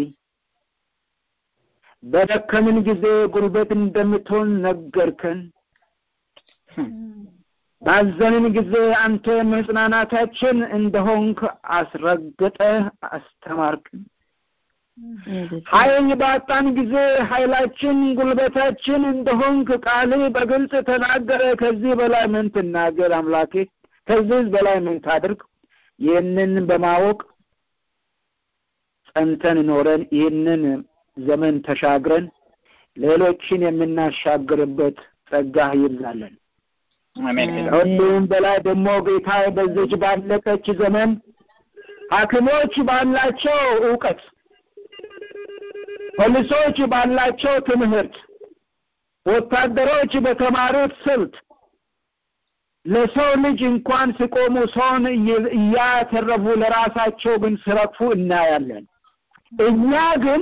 በደከምን ጊዜ ጉልበት እንደምትሆን ነገርከን። ባዘንን ጊዜ አንተ መጽናናታችን እንደሆንክ አስረግጠ አስተማርክን። ኃይል ባጣን ጊዜ ኃይላችን ጉልበታችን እንደሆንክ ቃል በግልጽ ተናገረ። ከዚህ በላይ ምን ትናገር አምላኬ? ከዚህ በላይ ምን ታድርግ? ይህንን በማወቅ ጸንተን ኖረን ይህንን ዘመን ተሻግረን ሌሎችን የምናሻግርበት ጸጋ ይብዛለን። አሜን ጌታ ከሁሉም በላይ ደግሞ ጌታ በዚች ባለቀች ዘመን ሐኪሞች ባላቸው እውቀት፣ ፖሊሶች ባላቸው ትምህርት፣ ወታደሮች በተማሩት ስልት ለሰው ልጅ እንኳን ሲቆሙ ሰውን እያተረፉ ለራሳቸው ግን ሲረግፉ እናያለን። እኛ ግን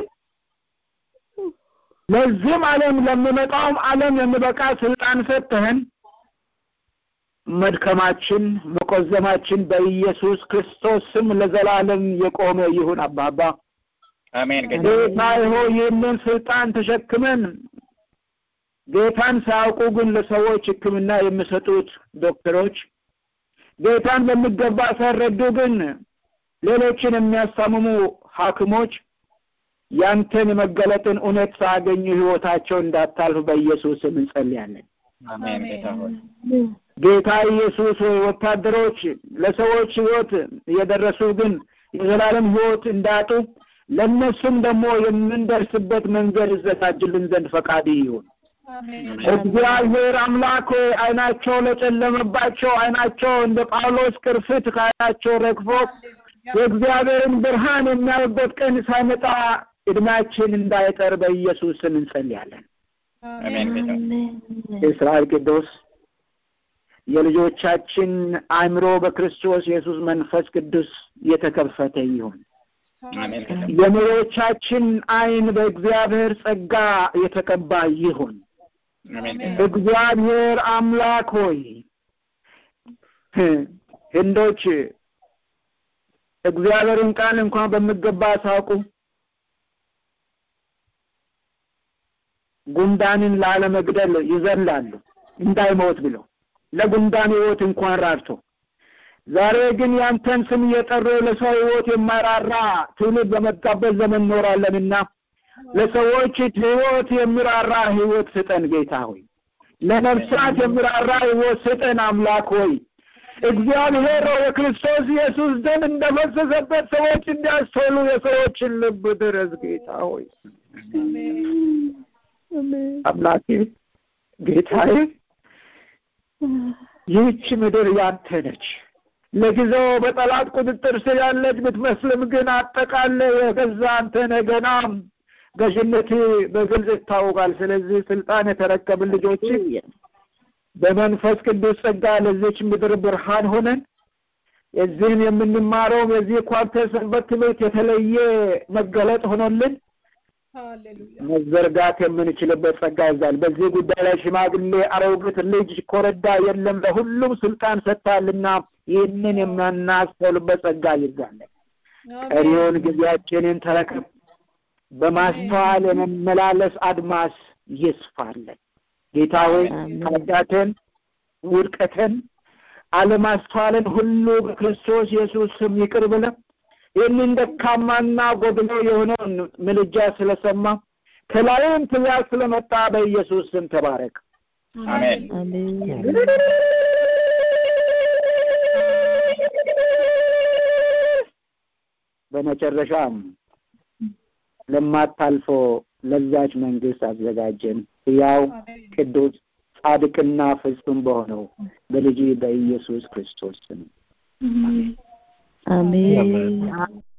ለዚህም ዓለም ለሚመጣውም ዓለም የሚበቃ ስልጣን ሰጥተህን መድከማችን መቆዘማችን በኢየሱስ ክርስቶስ ስም ለዘላለም የቆመ ይሁን። አባባ አሜን። ጌታ ሆይ ይህንን ስልጣን ተሸክመን ጌታን ሳያውቁ ግን ለሰዎች ሕክምና የሚሰጡት ዶክተሮች ጌታን በሚገባ ሳይረዱ ግን ሌሎችን የሚያስታምሙ ሐኪሞች ያንተን የመገለጥን እውነት ሳያገኙ ሕይወታቸው እንዳታልፍ በኢየሱስ ስም እንጸልያለን። አሜን። ጌታ ሆይ ጌታ ኢየሱስ ሆይ ወታደሮች ለሰዎች ሕይወት እየደረሱ ግን የዘላለም ሕይወት እንዳጡ ለእነሱም ደግሞ የምንደርስበት መንገድ ይዘጋጅልን ዘንድ ፈቃድ ይሁን። እግዚአብሔር አምላክ ሆይ ዓይናቸው ለጨለመባቸው ዓይናቸው እንደ ጳውሎስ ቅርፊት ከዓይናቸው ረግፎ የእግዚአብሔርን ብርሃን የሚያዩበት ቀን ሳይመጣ እድሜያችን እንዳይጠር በኢየሱስ ስም እንጸልያለን። አሜን። ጌታ የእስራኤል ቅዱስ የልጆቻችን አእምሮ በክርስቶስ ኢየሱስ መንፈስ ቅዱስ የተከፈተ ይሁን። አሜን። ጌታ የመሪዎቻችን ዓይን በእግዚአብሔር ጸጋ የተቀባ ይሁን። አሜን። ጌታ እግዚአብሔር አምላክ ሆይ ህንዶች እግዚአብሔርን ቃል እንኳን በሚገባ ሳውቁ ጉንዳንን ላለመግደል ይዘላሉ እንዳይሞት ብለው ለጉንዳን ህይወት እንኳን ራርቶ ዛሬ ግን ያንተን ስም እየጠሩ ለሰው ህይወት የማራራ ትውልድ በመጣበት ዘመን እኖራለንና ለሰዎች ህይወት የሚራራ ህይወት ስጠን ጌታ ሆይ ለነፍሳት የሚራራ ህይወት ስጠን አምላክ ሆይ እግዚአብሔር ሆይ የክርስቶስ ኢየሱስ ደም እንደፈሰሰበት ሰዎች እንዲያስተውሉ የሰዎችን ልብ ድረስ ጌታ ሆይ አምላኬ ጌታዬ ይህች ምድር ያንተ ነች። ለጊዜው በጠላት ቁጥጥር ስር ያለች ብትመስልም ግን አጠቃላይ የገዛ አንተ ነህ። ገና ገዥነት በግልጽ ይታወቃል። ስለዚህ ስልጣን የተረከብን ልጆች በመንፈስ ቅዱስ ጸጋ ለዚች ምድር ብርሃን ሆነን የዚህን የምንማረውም የዚህ ኳርተር ሰንበት ትምህርት የተለየ መገለጥ ሆኖልን መዘርጋት የምንችልበት ጸጋ ይዛል። በዚህ ጉዳይ ላይ ሽማግሌ፣ አሮጊት፣ ልጅ፣ ኮረዳ የለም ለሁሉም ስልጣን ሰጥታልና ይህንን የምናስተውልበት ጸጋ ይዛለን። ቀሪውን ጊዜያችንን ተረከብ። በማስተዋል የመመላለስ አድማስ ይስፋለን። ጌታ ሆይ ኃጢአትን፣ ውድቀትን፣ አለማስተዋልን ሁሉ በክርስቶስ ኢየሱስ ስም ይቅር ብለን ይህንን ደካማና ጎድሎ የሆነውን ምልጃ ስለሰማ ከላይም ትእዛዝ ስለመጣ በኢየሱስ ስም ተባረክ። አሜን። በመጨረሻም ለማታልፈው ለዛች መንግስት አዘጋጀን። ሕያው ቅዱስ ጻድቅና ፍጹም በሆነው በልጅ በኢየሱስ ክርስቶስ ስም አሜን